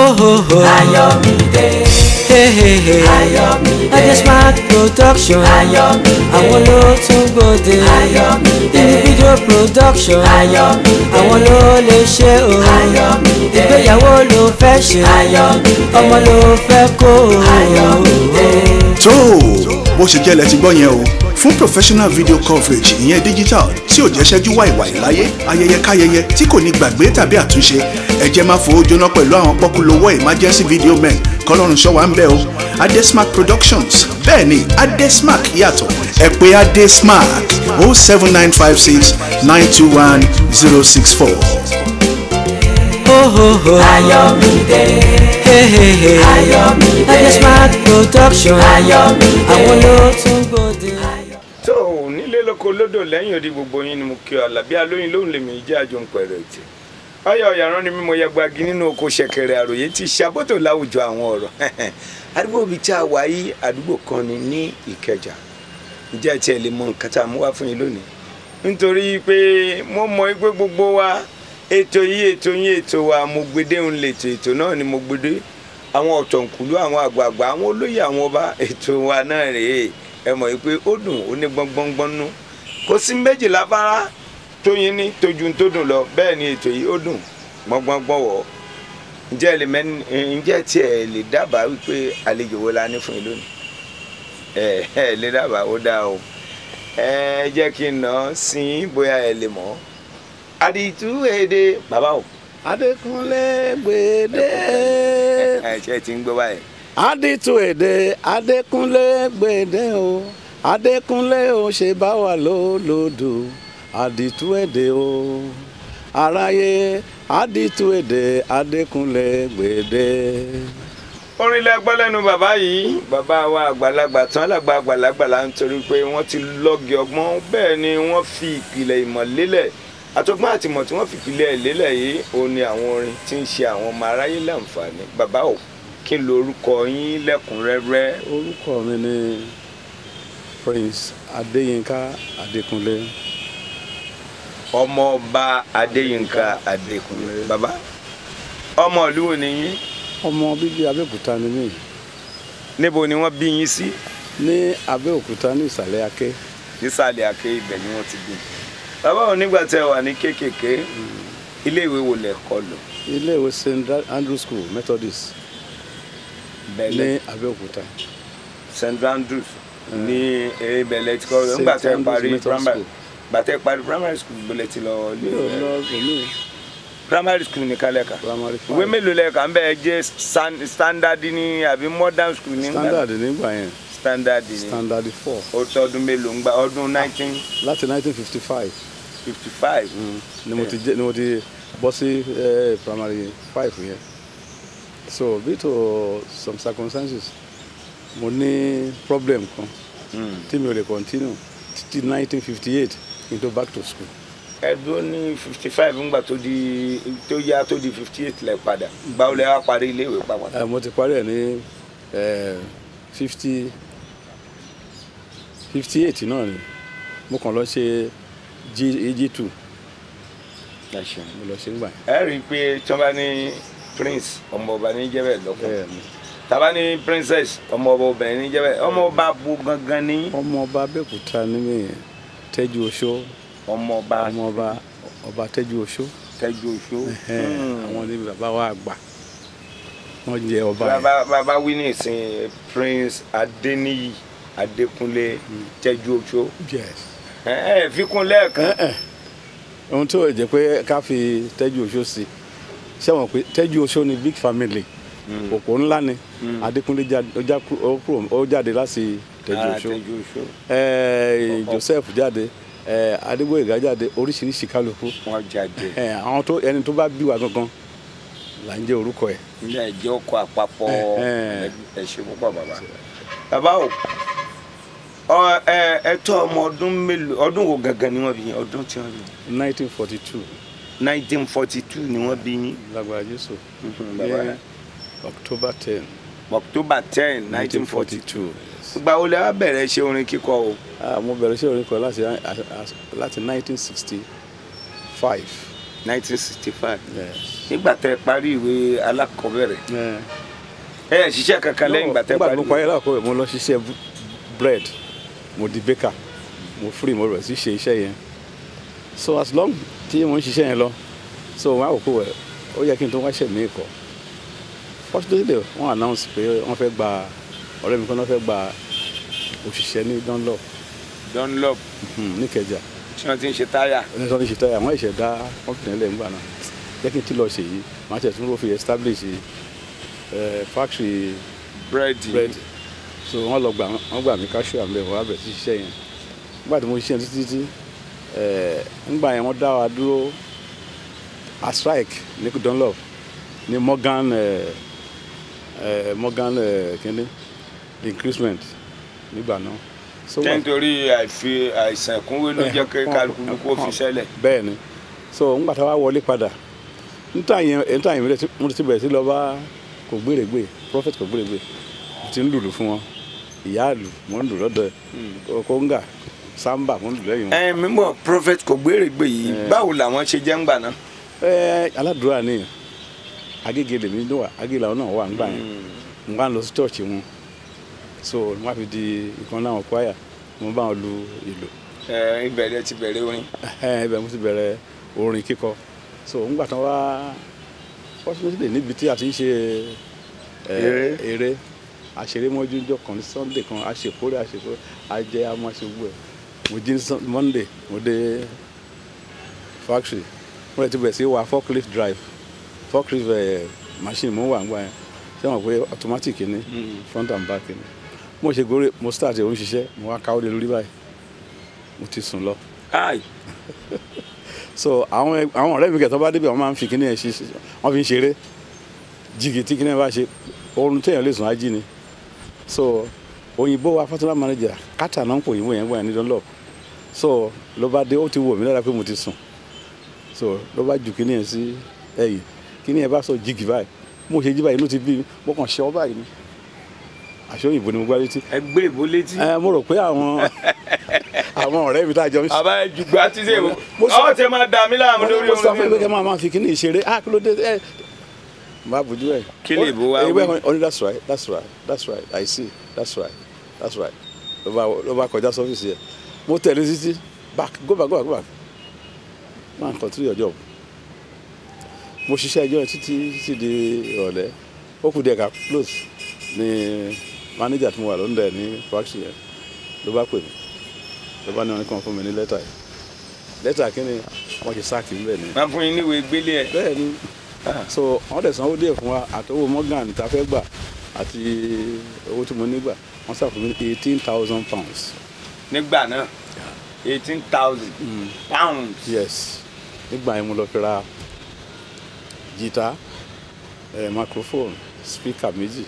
Ohoho. Ayọ̀mídé. Hehehe. Ayọ̀mídé. Adesmark production. Ayọ̀mídé. Àwọn ló tún gbòde. Ayọ̀mídé. Individual production. Ayọ̀mídé. Àwọn ló lè ṣe o. Ayọ̀mídé. Ìgbéyàwó ló fẹ́ ṣe. Ayọ̀mídé. Ọmọ ló fẹ́ kó o. Ayọ̀mídé. tó o bó ṣe jẹ́ lẹ ti gbọ́ yẹn o fún professional video coverage ìyẹn digital tí ò jẹ́ ṣẹ́jú wàìwàì láyé ayẹyẹ káyẹyẹ tí kò ní gbàgbé tàbí àtúnṣe ẹ jẹ́ máa fowó jóná pẹ̀lú àwọn pọ́kúlówó emergency video men kọ́lọ́run ṣọ́ wa ń bẹ̀ o adesmark productions bẹ́ẹ̀ ni adesmark yàtọ̀ ẹ pè adesmark o seven nine five six nine two one zero six four. Ohoho. Ayọ̀mídé. Hehehe. Ayọ̀mídé. Adesmark production. Ayọ̀mídé. Àwọn ló tún gbòde. tó o nílé lóko lódò lẹ́yìn odi gbogbo yín ni mo kí ọ àlàbí alóyin lóhùn lèmi jẹ́ àjò ń pẹ̀rẹ̀ ètè ọyọ ọ̀yàrán ni mímọ yagbagi nínú oko ṣẹ̀kẹ̀rẹ̀ àròyé ti ṣàbọ̀tò láwùjọ àwọn ọ̀rọ̀ àdúgbò bíi tí a wà yí àdúgbò kan ni ní ìkẹjà ǹjẹ́ ẹ tiẹ̀ lè mọ nǹkan tá a mú wá fún yín lónìí nítorí pé mo mọ pé gbogbo wa ètò yìí ètò yín ètò wa mo gbede ń lètò ètò náà ni mo gbede àwọn ọ̀tọ̀nkùlú àwọn àgbààgbà àwọn olóyè àwọn ọba ètò wa náà rèé ẹ mọ̀ yìí pé ó dùn ó ní gbọ́ngbọ́ngbọ́n nú kò sí méjì láfárá tó yín ní tójú tó dùn lọ bẹ́ẹ̀ ni ètò yìí ó dùn gbọ́ngbọ́ngbọ́n wọ̀ ǹjẹ́ ẹ lè mẹ́ni ǹjẹ́ tí ẹ lè dábàá wípé àlejò wo la ní fún yín lónìí ẹ ẹ lè dábàá ó dáa o ẹ jẹ́ kí n nà án sí i bóyá ẹ lè mọ̀ àdìtú èdè bàbá o Adékúnlé gbèdé. ẹ ṣe ti ń gbọ́ báyìí Adìtú èdè Adékúnlé gbèdé o. Adékúnlé o ṣe bá wà lólòdò. Adìtú èdè o. Aráyé Adìtú èdè Adékúnlé gbèdé. orin lẹgbẹ́ lẹ́nu bàbá yìí bàbá wa àgbàlagbà tán alàgbà àgbàlagbà la ń torí pé wọ́n ti lọ́gì ọgbọ́n bẹ́ẹ̀ ni wọ́n fi ìpìlẹ̀ ìmọ̀ lélẹ̀ àtọgbọ́n àtìmọ̀ tí wọ́n fi ìpìlẹ̀ ẹ̀ lélẹ̀ yìí òun ni àwọn orin tí ń ṣe àwọn ọmọ aráyé láǹfààní bàbá ò kí n lo orúkọ yín lẹ́kùnrẹ́rẹ́ Orúkọ mi ni Prince Adéyínká Adékúnlé. ọmọọba adéyínká adékúnlé bàbá ọmọ ìlú wo ni yín Ọmọ bíbí Abẹ́òkúta ni mí. níbo ni wọ́n bí yín sí Ní Abẹ́òkúta ní ìsàlẹ̀ Aké. nísàlẹ̀ àké ibẹ̀ ni wọ́n ti bí bàbá ò nígbà tẹ́ wà ní kéékèèké iléèwé wo lẹ kọ́ lọ Ilé ìwé St. Andrew School Methodist bẹ̀lẹ̀ ní Abẹ́òkúta. st andrews ní ebẹ̀lẹ̀ tí kọ́ lọ St. nígbà tẹ́ Andrews parí Methodist primary School. gbà tẹ́ parí primary school gbọ́lẹ̀ ti lọ Mi ò lọ èmi primary school ní kálẹ̀ka primary five. ìwé mélòó lẹ́ẹ̀ka ń bẹ́ẹ̀ jẹ́ stan- standard ní àbí modern school ní Standard nígbà yẹn standard ní standard four ó tó ọdún mélòó ń gba ọdún nineteen láti nineteen fifty five fifty five ni mo ti jẹ ni mo ti bọ́ sí eh, primary five yẹn so due to some circumstances mo ní problem kan tí mi ò lè continue títí nineteen fifty eight kí n tó back to school ẹdún ní fifty five ńgbà tó di tó yá tó di fifty eight lẹ padà báwo lẹ wá parí iléèwé pàpàtà. Eh, mo ti parí ẹ̀ ní fifty fifty eight náà ni mo kàn lọ ṣe g g two mo lọ ṣe ń gbà yẹn. ẹ rí i pé tí wọ́n bá ní prince ọmọọba ní jẹ́bẹ̀ lọ́kọ̀ bẹ́ẹ̀ ni tàbá ní princess ọmọọba obìnrin ní jẹ́bẹ̀ ọmọọba bu gangan ní ọmọ ọba abẹ́òkúta ní mi yẹn tẹ́jú oṣó ọmọọba ọmọ ọba ọba tẹ́jú oṣó tẹ́jú oṣó. ẹ̀hẹ́n, àwọn ní bàbá wa àgbà wọ́n jẹ ọba yẹn bàbá bàbá wí ní ìsìn prince adéníyì adékúnlé tẹ́jú oṣó. yes. ẹ ẹ fi kún lẹ́ẹ̀kan. ẹ ẹ ohun tó jẹ́ pé ká fi tẹ́jú oṣó sí ṣẹ́wọ̀n pé tẹ́jú oṣó ni big family òpó ńlá ni adékúnlé jáde ó já kú- ó kúrò- ó jáde láti tẹ́jú Ah, oṣó tẹ́jú oṣó. ẹ joseph jáde ẹ adégbòyègá jáde oríṣiríṣi kálukú wọ́n jáde. ẹ àwọn tó ẹni tó bá bí wa gangan là ń jẹ́ orúkọ ẹ̀ ilé ẹjọ́ ọkọ̀ àpapọ̀ Ẹ̀hẹ́n. ẹ̀ṣẹ̀ púpọ̀ bàbá. bàbá o ọ ẹ ẹ tọ́ ọmọ ọdún mélòó ọdún wo gangan ni wọ́n bí yín ọdún tí wọ́n bí yín. nineteen forty two nineteen forty two ni wọ́n bí yín. lágbára jésù bàbá ní october ten october ten nineteen forty two. two ìgbà wo lẹ wá bẹ̀rẹ̀ ṣe orin kíkọ o. mo bẹ̀rẹ̀ sí orin kan láti láti nineteen sixty five nineteen sixty five Yes. nígbà tẹ parí ìwé alákọ̀ọ́bẹ̀rẹ̀ Eh, ẹ ẹ ṣiṣẹ́ kankan lẹ́yìn ìgbà tẹ nígbà parí tí mo parí láàkó mo lọ ṣiṣẹ́ b- bread mo di baker mo free mo bẹ̀rẹ̀ sí ṣe iṣẹ́ yẹn so as long tí mo ń ṣiṣẹ́ yẹn lọ so wọn á wò pé wẹ̀ ó yẹ kí n tó wáṣẹ̀ mí kọ́ fortunately wọ́n announce pé wọ́n fẹ́ gba ọ̀rẹ́ mi kan náà fẹ́ gba òṣìṣẹ́ ní Dunlop Dunlop hmm, níkẹjà tí wọ́n ti ń ṣe táyà ẹni tó ń ṣe táyà wọ́n ẹ̀ṣẹ̀ dá company ẹlẹ́ ńgbà náà jẹ́ kí n ti lọ ṣe yìí màá tẹ̀ tún ló fi establish eh, factory búrẹ́dì bread so wọ́n lọ gbà wọ́n gbà mí káṣíù àmì ẹ̀fọ́ abẹ̀ sí ṣiṣẹ́ yẹn nígbà tí mo ṣiṣẹ́ títí títí ẹ̀ ńgbà yẹn wọ́n dá wa dúró a strike ní Dunlop ní Morgan ẹ̀ ẹ̀ Morgan ẹ̀ kíní increasement nígbà náà so wọ́n- nítorí àìfi àìsàn ìkúnwé ló jẹ́ kí kálukú kó fi sẹ́lẹ̀ bẹ́ẹ̀ ni so ńgbà tá a wá wọlé padà níta yẹn níta yẹn mi mo ti bẹ̀rẹ̀ sí lọ bá kò gbèrègbè prophet kò gbèrègbè mo ti ń lùlù fún wọn ìyá àlù mo ń lù lọ́dọ̀ ẹ̀ kóńgà sámbà mo ń lù lẹ́yìn wọn. ẹ mímọ prophet kò gbèrègbè yìí Eh. báwo làwọn ṣe jẹ́ ńgbà náà. ẹ aládùúrà ni agége lèmi ló wà agége làwọn náà wà ńgbà yẹn mo bá ń lọ sí church wọn so wọn á fi di ìkan náà kwaya mo bá wọn lu ìlù ẹ ìbẹ̀rẹ̀ ti bẹ̀rẹ̀ orin. ẹ ibẹ̀ mo ti bẹ̀rẹ̀ orin kíkọ so ńgbà tán wá fortunately níbi tí a ti ń ṣe ẹ, Eré. eré àṣeré mọ́jújọ́ kan ní sunday kan àṣekórè àṣekórè àjẹ amáṣegbó ẹ̀ mo jí ní Sun- monday mo dé factory mo lè ti bẹ̀rẹ̀ sí wa forklift drive forklift ẹ̀ machine mo wà ńgbà yẹn ṣé wọn pé automatic ni front and back ni mo ṣe gòrè mo start ẹ̀ ó ń ṣiṣẹ́ mo wá káwọ́ lé lórí báyìí mo ti sùn lọ ai so àwọn ẹ- àwọn ọ̀rẹ́ mi kẹtọ́ bá débi àwọn máa ń fi kíní ẹ̀ ṣe ṣe- wọ́n fi ń ṣeré jìgì tí kíní ẹ̀ bá ṣe oorun téèyàn lè sùn á jí ni so òyìnbó wa fọ́túnlá manager kátà náà ń pò òyìnbó yẹn gbọ́n yẹn ní Dunlop so ló bá dé ó ti wò mí lára pé mo ti sùn so ló bá ju kíní ẹ̀ sí ẹ̀yìn kíní ẹ̀ bá sọ jìgì báyìí mo ṣe jí báyìí inú ti bí mi mo kàn ṣe ọ báyìí ni àṣọ òyìnbó ni mo gbá létí ẹ gbé ìbò létí. ẹ mo rò pé àwọn àwọn ọ̀rẹ́ mi tá a jọ ń ṣe àbá jùgbà tí ṣe Mo sọ- ọ tẹ máa dà mí láàmú lórí mo sọ fún mi pé kẹ́ orin. máa máa fi kíní ìṣeré ah kí ló dé ẹ má bójú ẹ. Kí lè bó wá ẹ wí? wí. only that's right that's right that's right i see that's right that's right ló bá ló bá kọjá sọ́fíìsì yẹ mo tẹ̀lé títí back go back go back go back man continue your job mo ṣiṣẹ́ ẹjọ́ yẹn títí títí di ìrọ̀lẹ́ ó kù díẹ̀ ká close ní manager tí mo wà lóńdà ní factory yẹn ló bá pè mí ló bá ní wọn kàn fún mi ní lẹ́tà yìí lẹ́tà kí ni wọ́n ṣe sáàkì ńbẹ̀ ni máa fún yín níwèé gbélé ẹ. bẹ́ẹ̀ ni so wọ́n dẹ̀ sanwó díẹ̀ fún wa àti owó morgan tá a fẹ́ gbà àti owó tí mo ní gbà wọ́n sàfún mi eighteen thousand pounds nígbà náà eighteen thousand pounds. yes nígbà yẹn mo lọ fi ra jìtá eh, microphone speaker méjì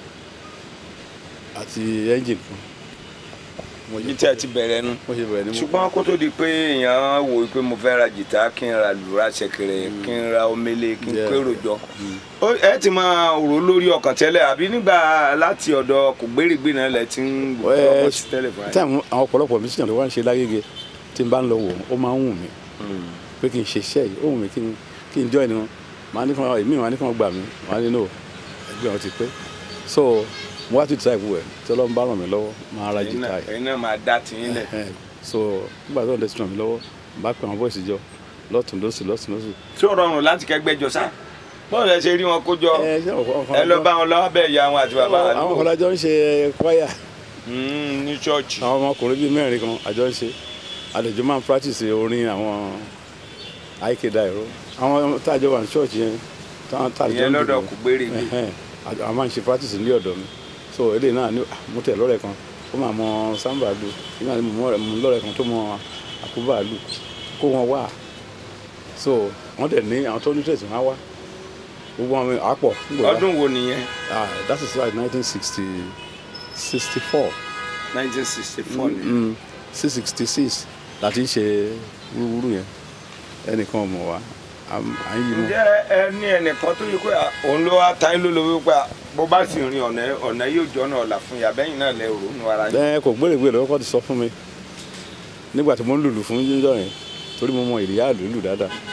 àti engine kan mo yìí tí a ti bẹ̀rẹ̀ nu. mo ṣe bẹ̀rẹ̀ ní mo ṣùgbọ́n kó tó di pé èèyàn wò ó pé mo fẹ́ ra jìtá kí n ra lùrà ṣẹ̀kẹ̀rẹ̀ kí n ra omele kí n Yeah. pérò jọ. Ó- ẹ ti máa rò lórí ọkàn tẹ́lẹ̀ àbí nígbà láti ọ̀dọ̀ kò gbérígbé náà lẹ ti ń Ẹ, rọ́bọ̀ sí tẹ́lẹ̀ fún ẹ. táìmù àwọn ọ̀pọ̀lọpọ̀ mi síyàn tó wá ń ṣe lágége tí n bá ń lọ wò ó máa ń wù mí pé kí n ṣe iṣẹ́ yìí ó wù mí kí n kí n join wọn màá ní kí wọn èmi màá ní kí wọn gbà mí màá ní no ẹgbẹ́ wọn ti pé so mo wá ti try ìwú ẹ̀ tí ọlọ́run bá ràn mí lọ́wọ́ máa ra ẹ̀yin jìtá náà yìí ẹ̀yin náà máa dá tiyín lẹ̀. Ẹhẹn. so nígbà tó ń dẹ́sí ràn mí lọ́wọ́ bá pè àwọn bọ́ọ̀sì jọ lọ́tún lọ́sì lọ́sì lọ́sì. tí ó rọrùn láti kẹgbẹ́jọ sá bọ́ọ̀lù ẹ ṣe rí wọn kó jọ ẹ ṣé ọkọ- ọkọ- ẹ lọ bá wọn lọ́wọ́ bẹ́ẹ̀ ya wọn àti bàbá àwọn àdúgbò ọ̀làjọ ń ṣe kwaya Mm, ní ṣọ́ọ̀ṣì. àwọn ọmọkùnrin bíi mẹ́rin kan àjọ ń ṣe àlejò máa ń practice orin àwọn àìkéda ẹ̀rọ àwọn táàjọ wà ní ṣọ́ọ̀ṣì yẹn táwọn táàjọ ìyẹn ń lọ́dọ̀ dùn kò gbérígbé. Ẹhẹn. Àjọ- àwọn máa ń ṣe practice ní ọ̀dọ̀ mi so eléyìí náà ní ah, mo tẹ̀ lọ́rẹ̀ kan ó máa mọ samba lu nígbà tí mo mọ ọ̀rẹ́- mo lọ́rẹ̀ kan tó mọ àkúbà lu kó wọn wá so wọ́n dẹ̀ ní àwọn tó ní tẹ̀sí wọn á wá gbogbo àwọn àpọ̀ ọdún wo nìyẹn ah that is like nineteen sixty sixty four nineteen sixty four ni. six sixty six láti ń ṣe wúrúwúrú yẹn ẹnìkan ọmọ wa à ń à ń yí mọ́. ǹjẹ́ ẹ ní ẹnìkan tó yẹ pé à, òun ló wá ta yín lólobó pé à, bó bá sì rin ọ̀nà ọ̀nà yóò jọ ọ̀nà ọ̀la fún yà bẹ́yìn náà lẹ rò nù ara yín. ẹ kò gbèrègbè lọ́wọ́ kọ́ ti sọ fún mi nígbà tí mo ń lùlù fún yíyọ yẹn torí mo mọ ìrìyà lùlù dáadáa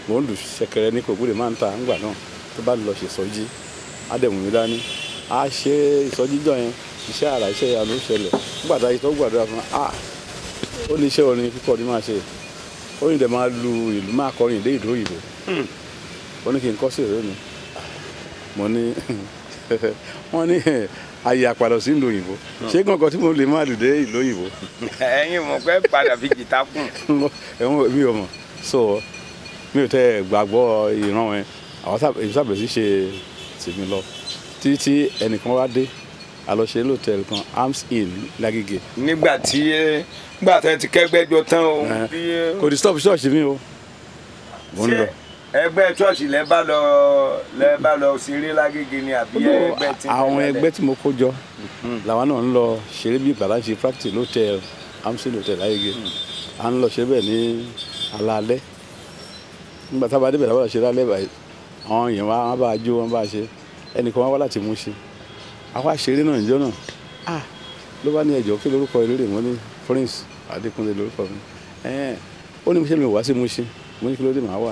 mò ń lù ṣẹ̀kẹ̀rẹ̀ ní kògbóde máa ń ta ńgbà náà tó bá lọ ṣe ìsọjí á dẹ̀ mú mi dání á ṣe ìsọjí jọ yẹn iṣẹ́ àrà iṣẹ́ ìyanu ó ṣẹlẹ̀ nígbà tá a tó gbàdúrà fún a ó ní iṣẹ́ orin kíkọ́ ni máa ṣe ó ní dẹ̀ máa lu ìlú máa kọrin ìdé ìlú òyìnbó ó ní kí n kọ́ sí ìró mi mo ní wọ́n ní ayé àpàdé sí ìlú òyìnbó ṣé kankan tí mo lè máa lù dé ìlú òyìnbó ẹ̀yin mọ̀ pé padà fi jìtá kùn. ẹ̀wọ̀n mi ò mọ̀ so mi ò tẹ́ gbàgbọ́ ìran ẹ̀ àwọn sábà èmi sábà sí ṣe tèmi lọ títí ẹnìkan wá dé àlọ́ṣe lóòtẹ́ẹ̀lì kan arms in lágége nígbà tí nígbà tí ẹ ti kẹ́gbẹ́jọ tán o. Eh, bí, kò disturb ṣọ́ọ̀ṣì mi o mo ń lọ ṣé ẹgbẹ́ ṣọ́ọ̀ṣì lẹ bá lọ lẹ bá lọ ṣeré lágége ni àbí ẹgbẹ́ tí. àwọn ẹgbẹ́ tí mo kó jọ làwọn náà ń lọ ṣeré bí ìgbàlá ṣe practice lóòtẹ́ẹ̀lì arms in lóòtẹ́ẹ̀lì lágége à ń lọ ṣe bẹ́ẹ̀ ní alaalẹ́ nígbà tá a bá débẹ̀ láwọn ṣe lálẹ́ báyìí àwọn èèyàn wa wọn bá a jó wọn bá a ṣe ẹnìkan wá wá láti mú ṣe àwa ṣeré náà níjọ́ náà ah ló bá ní ẹjọ́ kí lórúkọ eléré wọn ní prince adékúnlé lórúkọ mi ẹ̀ẹ́n ó ní mo ṣe mi wá sí mú ṣe mo ní kí ló dé màá wà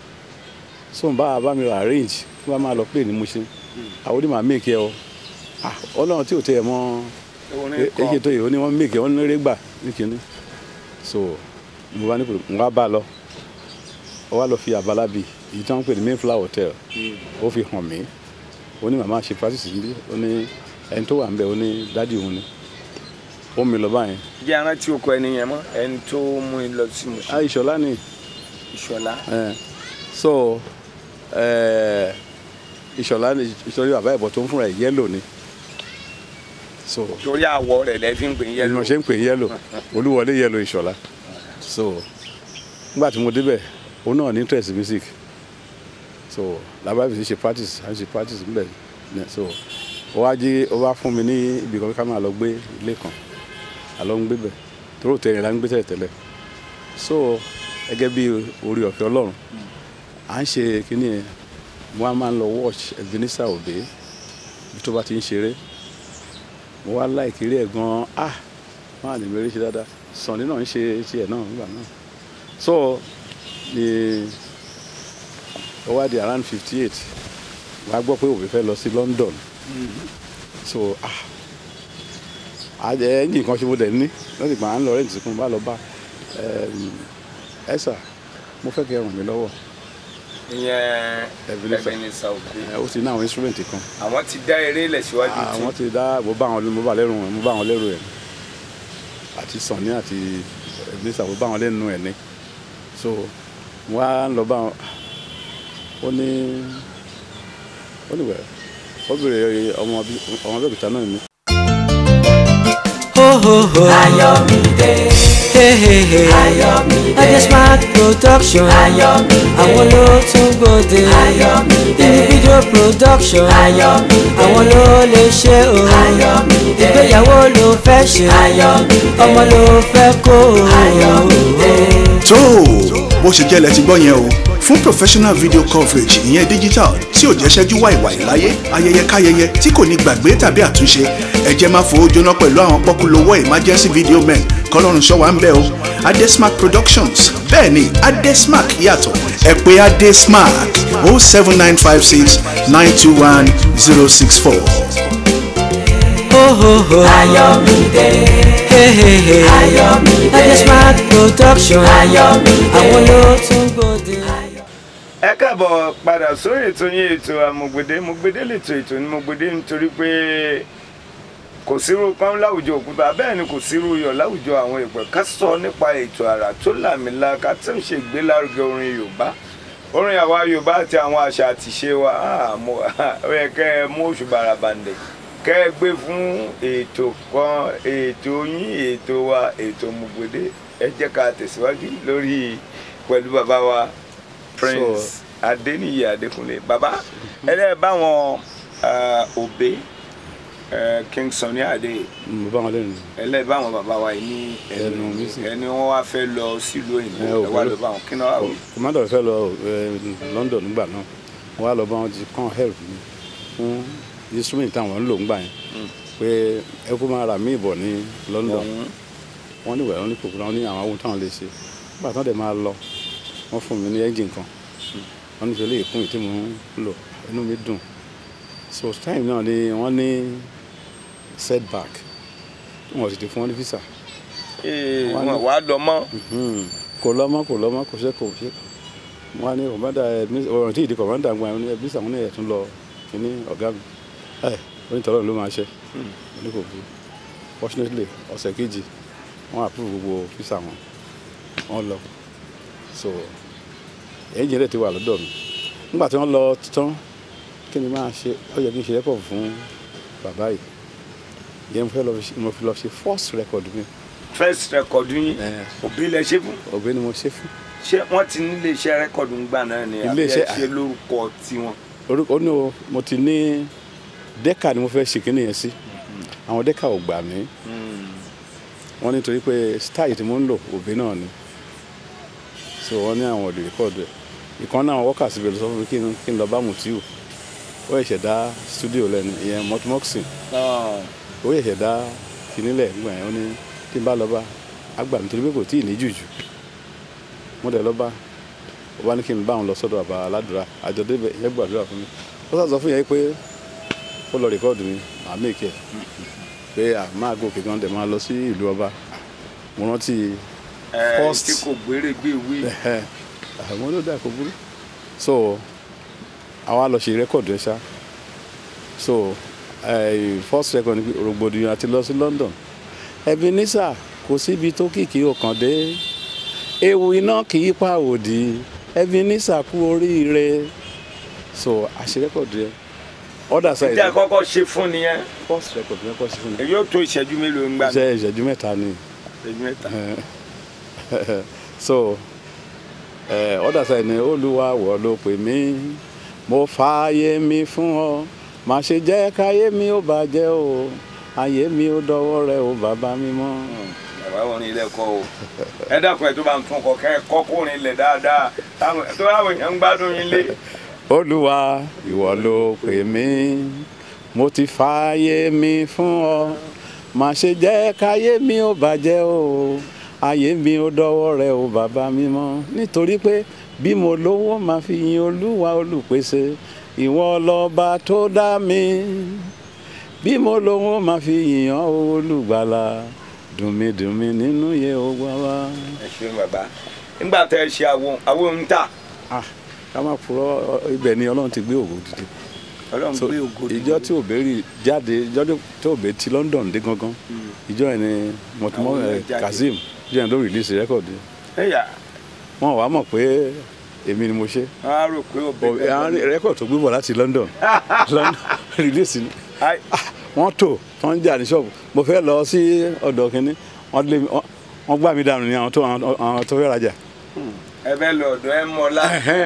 so bá a bá mi arrange kí wọ́n máa lọ play ní mú ṣe àwọn onímọ̀ make ẹ o ah ọlọ́run tí ò tẹ ẹ mọ́ orin kan èyí tó yìí ó ní wọ́n make ẹ wọ́n ní eré gbà ní kinní so mo bá ní kò mo wá bá a lọ ó wá lọ fi àbálá bi èyí tí wọ́n ń pè ní mayflower hotel ó fi hàn mí ó ní màmá ṣe practice níbí ó ní ẹni tó wà ń bẹ ó ní dádì òun ni ó mi lọ báyẹn jẹ́ arántí oko ẹni yẹn mọ́ ẹni tó mú in lọ sí Mùṣín ah ìṣọ̀lá ni ìṣọ̀lá. eh, so eh, ìṣọ̀lá ni ìṣọ̀lá bàbá ẹ̀bọ̀ tó ń fúnra ẹ̀ yẹ́lò ni so torí àwọ̀ rẹ̀ lẹ́ fi ń pè é ẹni yẹlò. mo ṣe ń pè yẹ́lò olúwọlé yẹ́lò ìṣọ̀lá so nígbà tí mo débẹ̀ òun náà ní interest music so làbá fi ṣe practice à ń ṣe practice níbẹ̀ ní- so ó wá jí ó wá fún mi ní ibì kan ká máa lọ gbé ilé kan àlọ́ ń gbé bẹ̀ tó rò tẹ̀yìn la ń gbé tẹ̀lẹ̀ tẹ́lẹ̀ so gẹ́gẹ́ bí orí ọ̀fẹ́ ọlọ́run à ń ṣe kínní yẹn mo wá máa ń lọ watch Ebenezer Obey bí tó bá ti ń ṣeré mo wá láìkiri ẹ̀ gan-an ah wọ́n á lè mẹ́rin ṣe dáadáa Sunny náà ń ṣe tiẹ̀ náà nígbà náà so ni ó wá di around fifty eight wàá gbọ́ pé òbí fẹ́ lọ sí London so ah àjẹ ẹ̀yìn kan ṣe mo dẹ̀ ní lọ́sì gbà ń lọ rẹ́ǹtì fún un bá lọ bá ẹ sà mo fẹ́ kẹ́ ẹ ràn mí lọ́wọ́ ìyẹn Ebenezer. Ebenezer Obey. ẹ, ó ti ní àwọn instrument kan àwọn ti dá eré ilẹ̀ síwájú àwọn tí ti dá mo bá wọn mo bá lẹ́rù ẹ̀ mo bá wọn lẹ́rù ẹ̀ àti Sunny àti Ebenezer mo bá wọn lẹ́nu ẹ̀ ní so mo wá ń lọ bá wọn ó ní ó ní wẹ̀ ó bèrè ọmọ bí- ọmọ bẹ́ẹ̀kìtà náà ni ho ho ho Ayọ̀mídé hey hey hey Ayọ̀mídé Adesmart production Ayọ̀mídé àwọn ló tún gbòde Ayọ̀mídé individual production Ayọ̀mídé àwọn ló lè ṣe o Ayọ̀mídé ìgbéyàwó ló fẹ́ ṣe Ayọ̀mídé ọmọ ló fẹ́ kó o. Ayọ̀mídé. tó o bó ṣe jẹ́ lẹ ti gbọ́ yẹn o fún professional video coverage ìyẹn digital tí ò jẹ́ ṣẹ́jú wàìwàì láyé ayẹyẹ káyẹyẹ tí kò ní gbàgbé tàbí àtúnṣe ẹ jẹ́ máa fowó jóná pẹ̀lú àwọn pọ́kúlówó emergency video men kọ́lọ́run ṣọ́wá ń bẹ̀ o adesmark productions bẹ́ẹ̀ ni adesmark yàtọ̀ ẹ pè adesmark o seven nine five six nine two one zero six four. ho ho ho Ayọ̀mídé hey hey hey Ayọ̀mídé Adesmart production Ayọ̀mídé. àwọn ló tún gbòde. ẹ káàbọ̀ padà sórí ètò yín ètò àmọ̀gbèdé mọ̀gbèdé lètò ètò ní mọ̀gbèdé nítorí pé kò sírú kan láwùjọ òkúta bẹ́ẹ̀ ni kò sírú iyọ̀ láwùjọ àwọn ìpẹ́ ká sọ nípa ètò àrà tó làmìlaka tó ń ṣe ìgbélárugẹ orin yorùbá orin àwa yorùbá àti àwọn àṣà àtìṣe wa ah, mo- ó yẹ kẹ́ ẹ mú oṣù bàràbàǹdẹ̀ kẹ́ ẹ gbé fún ètò kan ètò yín ètò wa ètò mọ̀gbèdé ẹ jẹ́ ká tẹ̀síwájú lórí pẹ̀lú bàbá wa prince adeniyi adekunle baba ẹlẹ báwọn òbí king Sunny Adé mo bá wọn lẹ́nu ẹlẹ báwọn bàbá wa yìí ní Ẹnu mi sì. ẹni wọn wá fẹ́ lọ sílùú òyìnbó Ẹ, ò ẹ wá burú. lọ báwọn kí náà wà wí. commander fẹ́ lọ eh, London nígbà náà wọ́n á lọ bá wọn ti kàn help mi fún instrument táwọn ń lò ńgbà yẹn pé ẹ kó máa rà mí ìbọ̀ ní London Ọ̀hún. wọ́n ní ìwẹ̀ wọ́n ní kòkòrò wọn ní àwọn ohun táwọn lè ṣe nígbà tán dẹ̀ máa lọ wọ́n fún mi ní engine kan wọ́n ní sọ lè fún ìtí mò ń lò inú mi dùn so time náà ni wọ́n ní setback wọ́n sì ti fún wọn ní visa Ee, Wọ́n ní- wọn wàá lọ mọ́ Mhm. kò lọ́mọ kò lọ́mọ kò ṣe kò ṣe wọ́n á ní kọ̀mọ́dà ọ̀rọ̀ tí ìdí kọ̀mọ́dà gba ẹni ẹbí sàwọn ní ẹ̀tún lọ kíní ọ̀gá mi ẹ̀ onítọ̀rọ̀ ló máa ṣe ní kò burú fortunately ọ̀sẹ̀ kejì wọ́n approve gbogbo visa wọn wọ́n lọ so ẹ̀yìn jẹ́rẹ̀ ti wà lọ́dọ̀ mi nígbà tí wọ́n lọ tán kí ni máa ṣe ó yẹ kí n ṣe record fún bàbá yìí ìyẹn mo fẹ́ lọ fi- mo fi lọ ṣe first record mi first record yín Eh. òbí lẹ ṣe fún ọ̀gbẹ́ ni mo ṣe fún ṣé wọ́n ti nílé iṣẹ́ rẹ́kọ̀dù ń gbà náà ni àbí ẹ Ilé-iṣẹ́- ṣe lórúkọ tiwọn. orúkọ ó ní o mo ti ní dẹ́kà ni mo fẹ́ ṣe kíní yẹn sí àwọn dẹ́kà ò gbà mí wọ́n nítorí pé style tí mo ń lò òbí náà ni so wọ́n ní àwọn òdì rẹ́kọ̀dù ẹ̀ ìkan náà wọ́kà síbẹ̀ lọ sọ fún mi kí n kí n lọ bá Mutiu ó ṣẹ̀ṣẹ̀ dá studio lẹ́nu ìyẹn mọ́tìmọ́ksìn ó ṣẹ̀ṣẹ̀ dá kínílẹ̀ nígbà yẹn ó ní tí n bá lọ bá àgbà mi torí pé kò tí ì ní jùjù mo dẹ̀ lọ bá ó bá ní kí n bá òun lọ sọ́dọ̀ àbá aládùúrà àjọ débẹ̀ yẹn gbàdúrà fún mi ó sà sọ fún yẹn pé ó lọ rìkọ́ọ̀dù mi màá mèkì ẹ̀ pé à máa gòkè gan dẹ̀ máa lọ sí ìlú ọba mo rántí ẹ First. tí kò gbére gbé wí. ẹ̀hẹ́, àwọn ló dà kó burú so àwa lọ ṣe rẹ́kọ̀dù ẹ̀ ṣá so eh, first record ni pé rògbòdìyàn àti lọ sí London Ebenezer kò síbi tó kìkì òkàn dé ewu iná kì í pa òdì Ebenezer kú oríire so àṣẹ rẹ́kọ̀dù yẹn other tí side a kọ́kọ́ ṣe fún nìyẹn first record yẹn kọ́ sí fún mi èyí ó tó ìṣẹ́jú mélòó ń gbà ní iṣẹ́ ìṣẹ́jú mẹ́ta ni ìṣẹ́jú mẹ́ta. so eh, other side ni olúwa wọ̀ ló pè mí mo fààyè mi fún ọ má ṣe jẹ́ káyé mi ó bàjẹ́ o ayé mi ó dọwọ́ rẹ o bàbá mi mọ́. bàbá wọn ní ilé ẹ̀kọ́ o ẹ dákun ẹ tó bá ń tún ọkọ kẹ ẹ kọkùnrin ilẹ̀ dáadáa táwọn tó láwọn èèyàn ń gbádùn yín lé. olúwa ìwọ ló pè mí mo ti fààyè mi fún ọ má ṣe jẹ́ káyé mi ó bàjẹ́ o ayé mi ó dọwọ́ rẹ o bàbá mi mọ́ nítorí pé bí mo lówó máa fi yin olúwa olùpèsè ìwọ lọ́ba tó dá mi bí mo lówó máa fi yìn ọ́ olùgbàlà dùnmídùnmí nínú yẹ ogbà wa. ẹ ṣeun bàbá nígbà tẹ ẹ ṣe àwọn àwọn ń tà ah ká má purọ́ ibẹ̀ ni ọlọ́run ti gbé ògo dìde Ọlọ́run so gbé ògo dìde. ìjọ tí òbẹ́rì jáde ìjọ tí òbẹ́ ti London dé gangan ìjọ yẹn ni mọ̀tìmọ́ Àwọn yẹn jáde. Kazeem ìjọ yẹn ló release rẹ́kọ̀dì ẹyà wọn wàá mọ̀ pé èmi ni mo ṣe wọn á rò pé òbí Ò- àwọn rẹ́kọ̀dì tó gbé bọ̀ láti London London release ni Ai, Ah, wọ́n tò wọ́n ń jà ní ṣọ́ọ̀bù mo fẹ́ lọ sí ọ̀dọ̀ kínní wọ́n lé mi wọ́n- wọ́n gbá mi dànù ní àwọn tó àwọn tó fẹ́ rajà. ẹ bẹ lọ ọ̀dọ̀ ẹ mọlá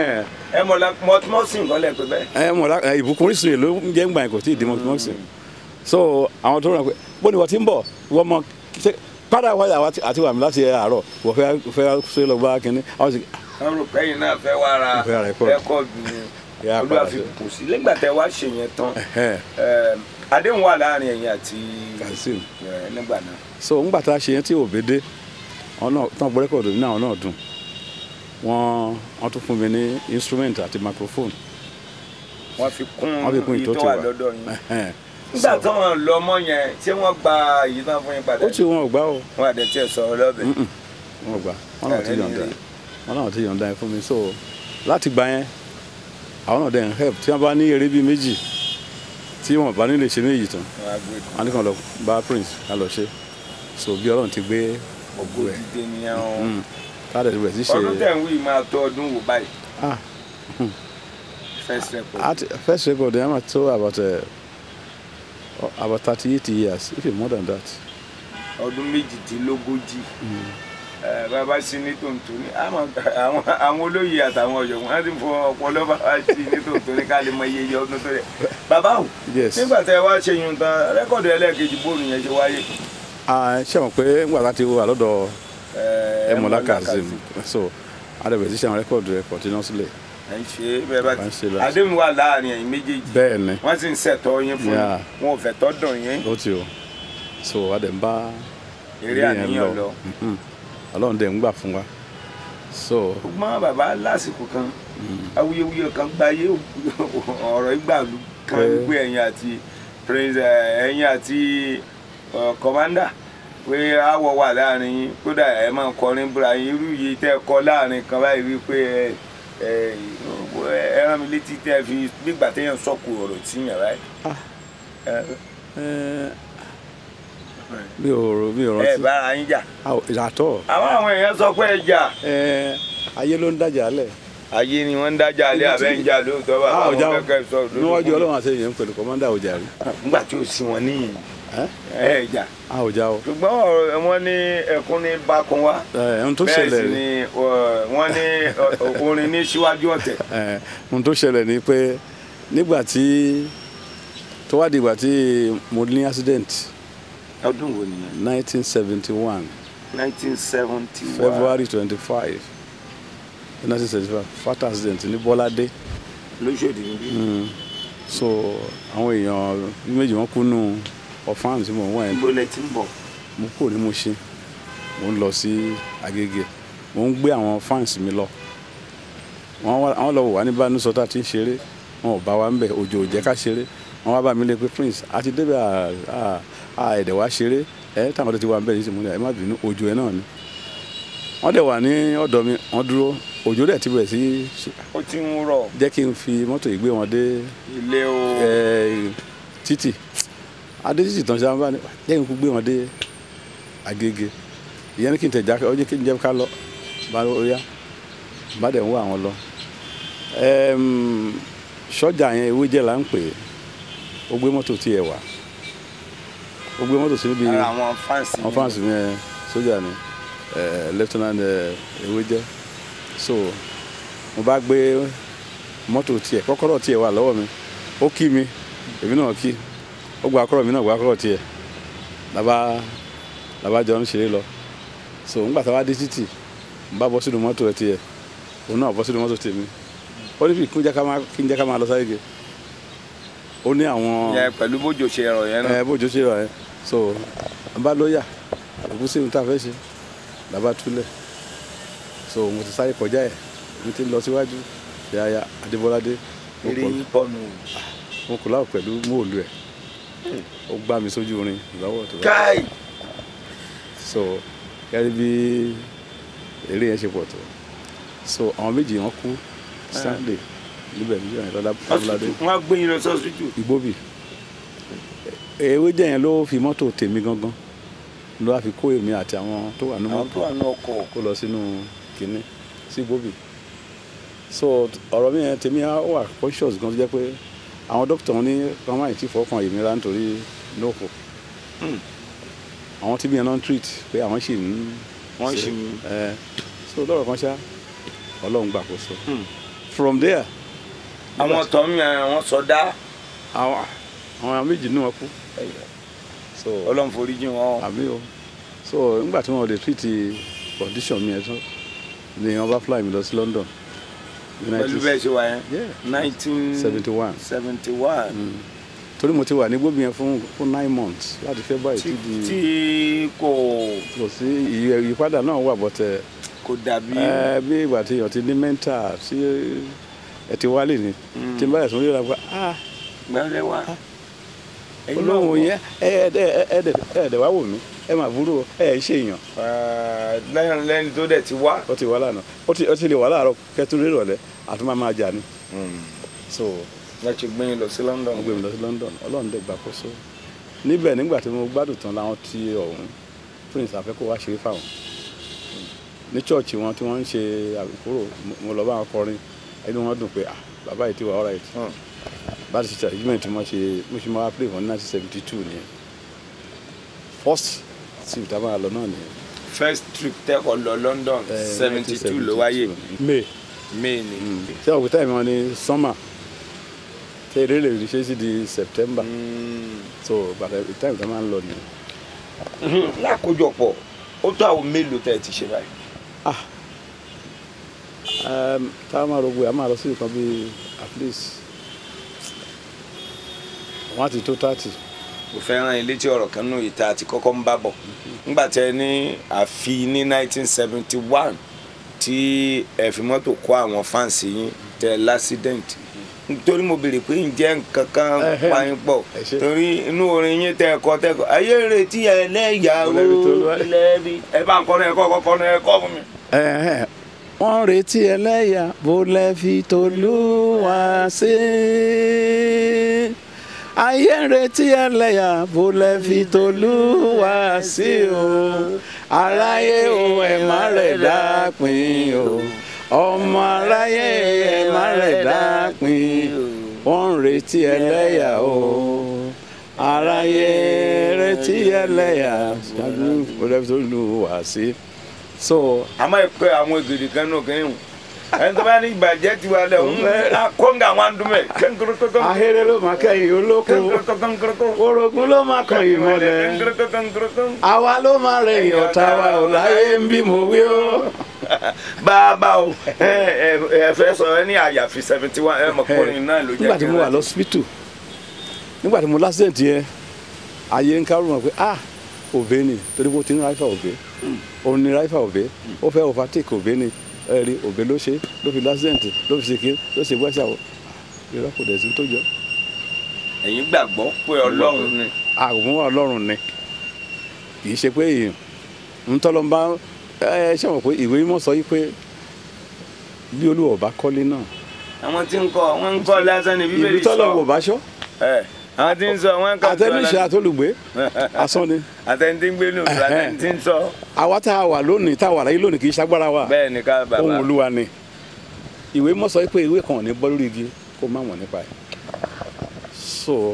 ẹ mọlá mọtúmọsìn kọlẹ pé bẹ́ẹ̀. ẹ mọ̀ lá ẹ, ìbùkún orísun yìí ló ń jẹ́ ńgbà yẹn kò tí ì di mọ́tìmọ́sì so àwọn tó rà pé bó ni wọ́n ti ń bọ̀ wọ́n mọ ṣe padà wáyà wa ti- àti wà mí láti àárọ̀ wọ́n fẹ́ fẹ́ ṣe lọ bá kínní àwọn sì wọn rò pé yìí náà fẹ́ wá ra Fẹ́ ra record. rẹ́kọ̀dù ni Yà á olúwa padà fi sí. kù sí nígbà tẹ wá ṣe yẹn tán ẹ̀hẹ́n, ẹ, àdéhùn wà láàrin ẹ̀yin àti Kazeem. ẹ, nígbà náà. so ńgbà tá a ṣe yẹn tí òbí dé àwọn náà tán gbọ́ rẹ́kọ̀dù ní àwọn náà dùn wọ́n wọ́n tún fún mi ní instrument àti microphone wọ́n fi kún wọ́n fi kún èyí ìtó tó ti wà wà lọ́dọ̀ yín. Ẹ̀hẹ́n. nígbà So, tí wọ́n lọ mọ́ yẹn ṣé wọ́n gba èyí tán fún yín padà. ó ti wọn ò gbá o wọn àdẹ tí ẹ sọ̀rọ̀ lọ́bẹ̀. Mm-mm. wọn ò gbà wọn náà ti Ẹ̀rẹ́ yọ̀ǹda ni rí. wọn náà ti yọ̀ǹda ẹ fún mi so láti gbà yẹn àwọn náà dẹ̀ ń help tí wọ́n bá ní eré bíi méjì tí wọ́n bá nílé ṣe méjì tán Wọ́n á gbé wọn ní kàn lọ bá prince ká lọ ṣe so bí ọlọ́run ti gbé ògo ògo ẹ̀ dídé nìyẹn o. káàdẹ̀ rẹ̀ ti ṣe ọdún tẹ̀ ń wí máa tó ọdún wò báyìí ah first record. at first record ẹ̀ máa tó about uh, about thirty eight years if more than that ọdún méjìdínlógójì ẹ bàbá sí ní tòǹtò ní àwọn àwọn àwọn olóyè àtàwọn ọ̀jọ̀gbọ́n wọn ti fọ ọpọlọ bàbá sí ní tòǹtò ní ká lè mọ iye iye ọdún tó rẹ bàbá o yes nígbà tẹ wá ṣe yun tán rẹkọọdù ẹlẹ́ẹ̀kejì bóòlù yẹn ṣe wáyé. ah ṣé àwọn pé ńgbà láti wà lọ́dọ̀ ẹ Ẹmọlá Kazeem so adẹ̀bẹ̀ ti ṣe àwọn rẹ́kọ̀dù rẹ̀ continuously ẹ ń ṣe bẹ́ẹ̀ bá Bá ń ṣe ti lọ. àdéhùn wà láàrin ẹ̀yin méjèèjì bẹ́ẹ̀ ni wọ́n sì ń ṣẹ̀tọ́ yín fún Yeah. yín wọn ò fẹ́ tọ́ dùn yín ó ti o so adẹ̀ ń bá eré ilé yẹn àníyàn lọ. Mhm. ọlọ́run dẹ̀ ń gbà fún wa so ṣùgbọ́n bàbá lásìkò kan awuyewuye kan gba ayé ọ̀rọ̀ ìgbàlú kan Pé- gbé ẹ̀yìn àti prince eh, ẹ̀yìn àti eh, commander pé àwọ̀ wà láàrin yín kódà ẹ máa kọrin búra yín irú yìí tẹ́ ẹ kọ láàrin kan báyìí wípé ẹ ẹ ẹ rán mi létí tẹ́ ẹ fi gbígbà téèyàn sọ̀kù ọ̀rọ̀ tí yàn báyìí. ẹ Ẹ, mi ò rò mi ò ẹ rántí bára yín jà Ah, ìyàtọ̀ àwọn àwọn èèyàn sọ pé ẹ jà ẹ ayé ló ń dájà lẹ̀ ayé ni wọ́n ń dájà alẹ́ àbẹ́ ń jà lóòótọ́ bá a ò àwọn já o kẹ́kẹ́ sọ òdodo níwájú fún mi. ọlọ́run àti èèyàn pẹ̀lú kọ́mọ́dà ò jà rí nígbà tí ò sí wọn níyìn Ẹ? ẹ jà a ò já o ṣùgbọ́n ọ̀rọ̀ wọn ní ẹkún ní bákan wá ẹ ohun tó bẹ́ẹ̀ ṣẹlẹ̀ sì rí ni ọ, wọ́n ní ọ, orin ní síwájú ọ̀tẹ̀ ẹ ohun tó ṣẹlẹ̀ ni pé nígbà tí tó wá di ìgbà tí mo ní accident ọdún wo nìyẹn 1971 nineteen seventy one February 25 1975 fatal accident ní Bọ́ládé lóṣòdì níbí Mm. so àwọn èèyàn bí méjì wọn kú nù ọ̀fáàmù tí mò ń wọ̀ yẹn ibo lẹ ti ń bọ̀ mo kúrò ní Mushin mo ń lọ sí Agége mo ń gbé àwọn fans mi lọ wọn wá- àwọn lọ wò wá ní Bánúsọ tá a ti ń ṣeré wọn ò bá wa ń bẹ òjò ò jẹ́ ká ṣeré wọn wá bá mi lé pé Prince a ti débẹ̀ à- à- à ẹ̀dẹ̀ wá ṣeré ẹ táwọn tó ti wà ń bẹ̀ yìí sì mú ní ẹ má bínú òjò ẹ náà ni wọ́n dẹ̀ wà ní ọ̀dọ̀ mi wọ́n dúró òjò dẹ̀ ti bẹ̀rẹ̀ sí ṣe- ó ti ń rọ̀ jẹ́ kí n fi mọ́tò yìí gbé wọn dé ilé o ẹ, títì adé títì tán ṣe àwọn bá ní lẹ́yìn kú gbé wọn dé Agége ìyẹn ní kí n tẹ̀ jákè ọjọ́ kí n jẹ́ ká lọ bá ó yá bá dẹ̀ ń wá àwọn lọ Ẹm, sọ́jà yẹn ewé jẹ́ là ń pè é ó gbé mọ́tò tiẹ̀ wá ó gbé mọ́tò sí níbi ara àwọn fáǹsì àwọn fans mi ẹ sójà ni ẹ lieutenant ẹ ewé jẹ́ so mo bá gbé mọ́tò tiẹ̀ kọ́kọ́rọ́ tiẹ̀ wà lọ́wọ́ mi ó kí mi èmi náà kí ó gba akọ́rọ̀ mi náà gba akọ́rọ̀ tiẹ̀ làbá làbá jọ ń ṣeré lọ so ńgbà tá a wá dé títì n bá bọ́ sínú mọ́tò ẹ tiẹ̀ òun náà bọ́ sínú mọ́tò tèmi ó ní kí n jẹ́ ká máa kí n jẹ́ ká máa lọ sáyége ó ní àwọn yẹn pẹ̀lú bójú ṣe rọ̀ yẹn náà ẹ bójú ṣe rà ẹ so n bá lóyà òkú sí ohun tá a fẹ́ ṣe làbá túlẹ̀ so mo ti sáré kọjá ẹ̀ mo ti lọ síwájú yàyà adébọ́ládé mo eré kọ̀- yín pọ̀ nù. mo kò láwọ̀ pẹ̀lú móòlù ẹ̀ ó gbá mi sójú orin ìlọ́wọ́ tó bá káì so kẹ́rí bí eré yẹn ṣe pọ̀ tó so àwọn méjì wọn kú sunday níbẹ̀ níjọ́ yẹn lọ́dá abúládé wọ́n á gbé yín lọ sọ́sítù igbóbì ewé jẹ́ yẹn ló fi mọ́tò tèmi gangan ló wá fi kó èmi àti àwọn tó wà nínú àwọn mọ́tò tó wà ní ọkọ̀ kó lọ sínú kínní sí igbóbì so ọ̀rọ̀ mi yẹn tèmi á wà conscious gan tó jẹ́ pé àwọn dókítà wọn ní wọn máa ti fọkàn èmi rà nítorí nóòkù àwọn tí mi yẹn náà ń treat pé àwọn sì ń Wọ́n ṣe, sì ń- ẹ so lọ́rọ̀ kan ṣá ọlọ́run gbàkóso Hmm. from there àwọn tó ń yan àwọn sọdá àwọn àwọn méjì ní wọn kú so ọlọ́run forí jìn wọn. àbí o so nígbà tí wọn lè treat condition mi ẹ tán ni wọn bá fly mi lọ sí London pẹ̀lú bẹ́ẹ̀ ṣe wà yẹn Yeah. nineteen seventy one seventy one torí mo ti wà ní gbóbi yẹn fún fún nine months láti February tí tí di tí kò kò sí ìyí- ìyípadà náà wà bọ́tẹ̀ kò dàbí ẹ bí ìgbà tí èèyàn ti ní mental tí ẹ ti wálé ni tí n bá yẹ sọ yóò rà pé ah gbẹ́lẹ́ wá. Ẹ̀yin náà olóhùn wọ̀. yẹn ẹ ẹ ẹ ẹ ẹ ẹ wá wò mí ẹ máa burú o ẹ ẹ ṣe èèyàn Ah, lẹ́yìn lẹ́yìn tó dẹ̀ ti wá. ó ti wà lánàá ó ti ó ti lè wà láàárọ̀ kẹtùrú ìrọ̀lẹ́ àti máa máa jà ni so wọ́n ti gbé yín lọ sí London. wọ́n gbé mi lọ sí London Ọlọ́run dẹ̀ gbàkóso níbẹ̀ nígbà tí mo gbádùn tán láwọn ti ọ̀hún Prince àfẹ́kọ̀ wá ṣeré fáwọn ní chọ́ọ̀chì wọn tí wọ́n ń ṣe àbíkúrò mo lọ bá wọn kọrin inú wọn dùn pé ah bàbá yìí ti wà alright Hmm. bá ti ṣe arrangement mo ṣe mo ṣe máa play wọn ní nineteen seventy two nìyẹn first trip tá a máa lọ náà nìyẹn. first trip tẹ́kọ̀ lọ London Eh, seventy two ló wáyé 1972. May May ni. ṣé òkúta ìmọ̀ wọn ni summer tẹ eré lè rí ṣe sí di September Mm. so bàtà time tá a máa ń lọ nìyẹn. lákòjọpọ̀ ó tó àwọn mélòó tẹ́ ẹ ti ṣe báyìí. Um, tá a máa rògbò a máa lọ sí nǹkan bíi at least wọ́n á ti tó thirty mo fẹ́ rán ilé tí ọ̀rọ̀ kan nù ìta àti kọ́kọ́ ń bá bọ̀ nígbà tí ẹ ní àfi ní 1971 tí ẹ fi mọ́tò kó àwọn fáǹsì yín tẹ lásídẹ̀ǹtì nítorí mo béèrè pé ǹjẹ́ nǹkan kan Ẹhẹ́. pa yín pọ̀ Ẹ ṣé. torí inú orin yín tẹ ẹ̀kọ́ tẹ ẹ̀kọ́ ayé retí ẹlẹ́yàwó Lẹ́bi tó lọ́wọ́. lẹ́bi ẹ bá ń kọ́ náà ẹ̀kọ́ kọ́kọ́ náà ẹ̀kọ́ fún mi. Ẹ̀hẹ́n. wọ́n retí ẹlẹ́yà bó lẹ́ fi tolúwa sí ayé ń retí ẹlẹ́yà bó lẹ́ fi tolúwa sí o aráyé o ẹ̀ má rẹ̀ dápin o ọmọ aráyé ẹ̀ má rẹ̀ dápin wọ́n ń retí ẹlẹ́yà o aráyé retí ẹlẹ́yà bó lẹ́ fi tolúwa sí so àmọ́ ìpè àwọn ègèdè kan náà kẹ́ ń ẹni tó bá ní ìbàjẹ́ ti wà lẹ̀ ń kóńgà wọn dùn mẹ́ kẹ́ńkúrúkúrú ahéré ló máa kẹ́yìn olóko orogún ló máa kàn yín mọ́lẹ̀ àwa ló máa rẹ̀yìn ọ̀tá wa ò láyé ń bí mo wí ó. bàbá o ẹ ẹ ẹ fẹ́ sọ ẹ ní àyàfi seventy one ẹ mọ̀ kọrin náà ló jẹ́ nígbà tí mo wà lọ́sibítù nígbà tí mo lásìdẹ̀ntì yẹn ayé ń kárò mọ̀ pé ah òbé ni torí pé ó ti ní ráìfà òbé òun ní ráìfà òbé ó fẹ́ overtake òbé ni ẹ̀rí òbé ló ṣe ló fi lásìdẹ̀ntì ló fi ṣèké ló ṣe wẹ́sà o irọ́ kò dẹ̀ sí tó jọ. ẹ̀yin gbàgbọ́ pé ọlọ́run ni àgùnmọ́ ọlọ́run ni kì í ṣe pé èèyàn ń tọ́lọ́ bá ẹ ṣe mọ̀ pé ìwé mímọ́ sọ yí pé bí olúwa bá kọ́lé náà àwọn tí ń kọ́ wọ́n ń kọ́ lásán ní bíbélì ìlú tọ́lọ́ wò sọ bá ṣọ́ ẹ àwọn tí ń sọ wọ́n ń kọ́ àtẹnuṣe àtolùgbé asán ni àtẹnudí ń gbé nù àtẹnudí ń sọ àwa tá a wà lónìí tá a wà láyé lónìí kì í ṣagbára wa bẹ́ẹ̀ ni ká bàbá ohun olúwa ni ìwé mímọ́ sọ pé ìwé kan ò ní bọ́ lórí igi kó má mọ̀ nípa ẹ̀ so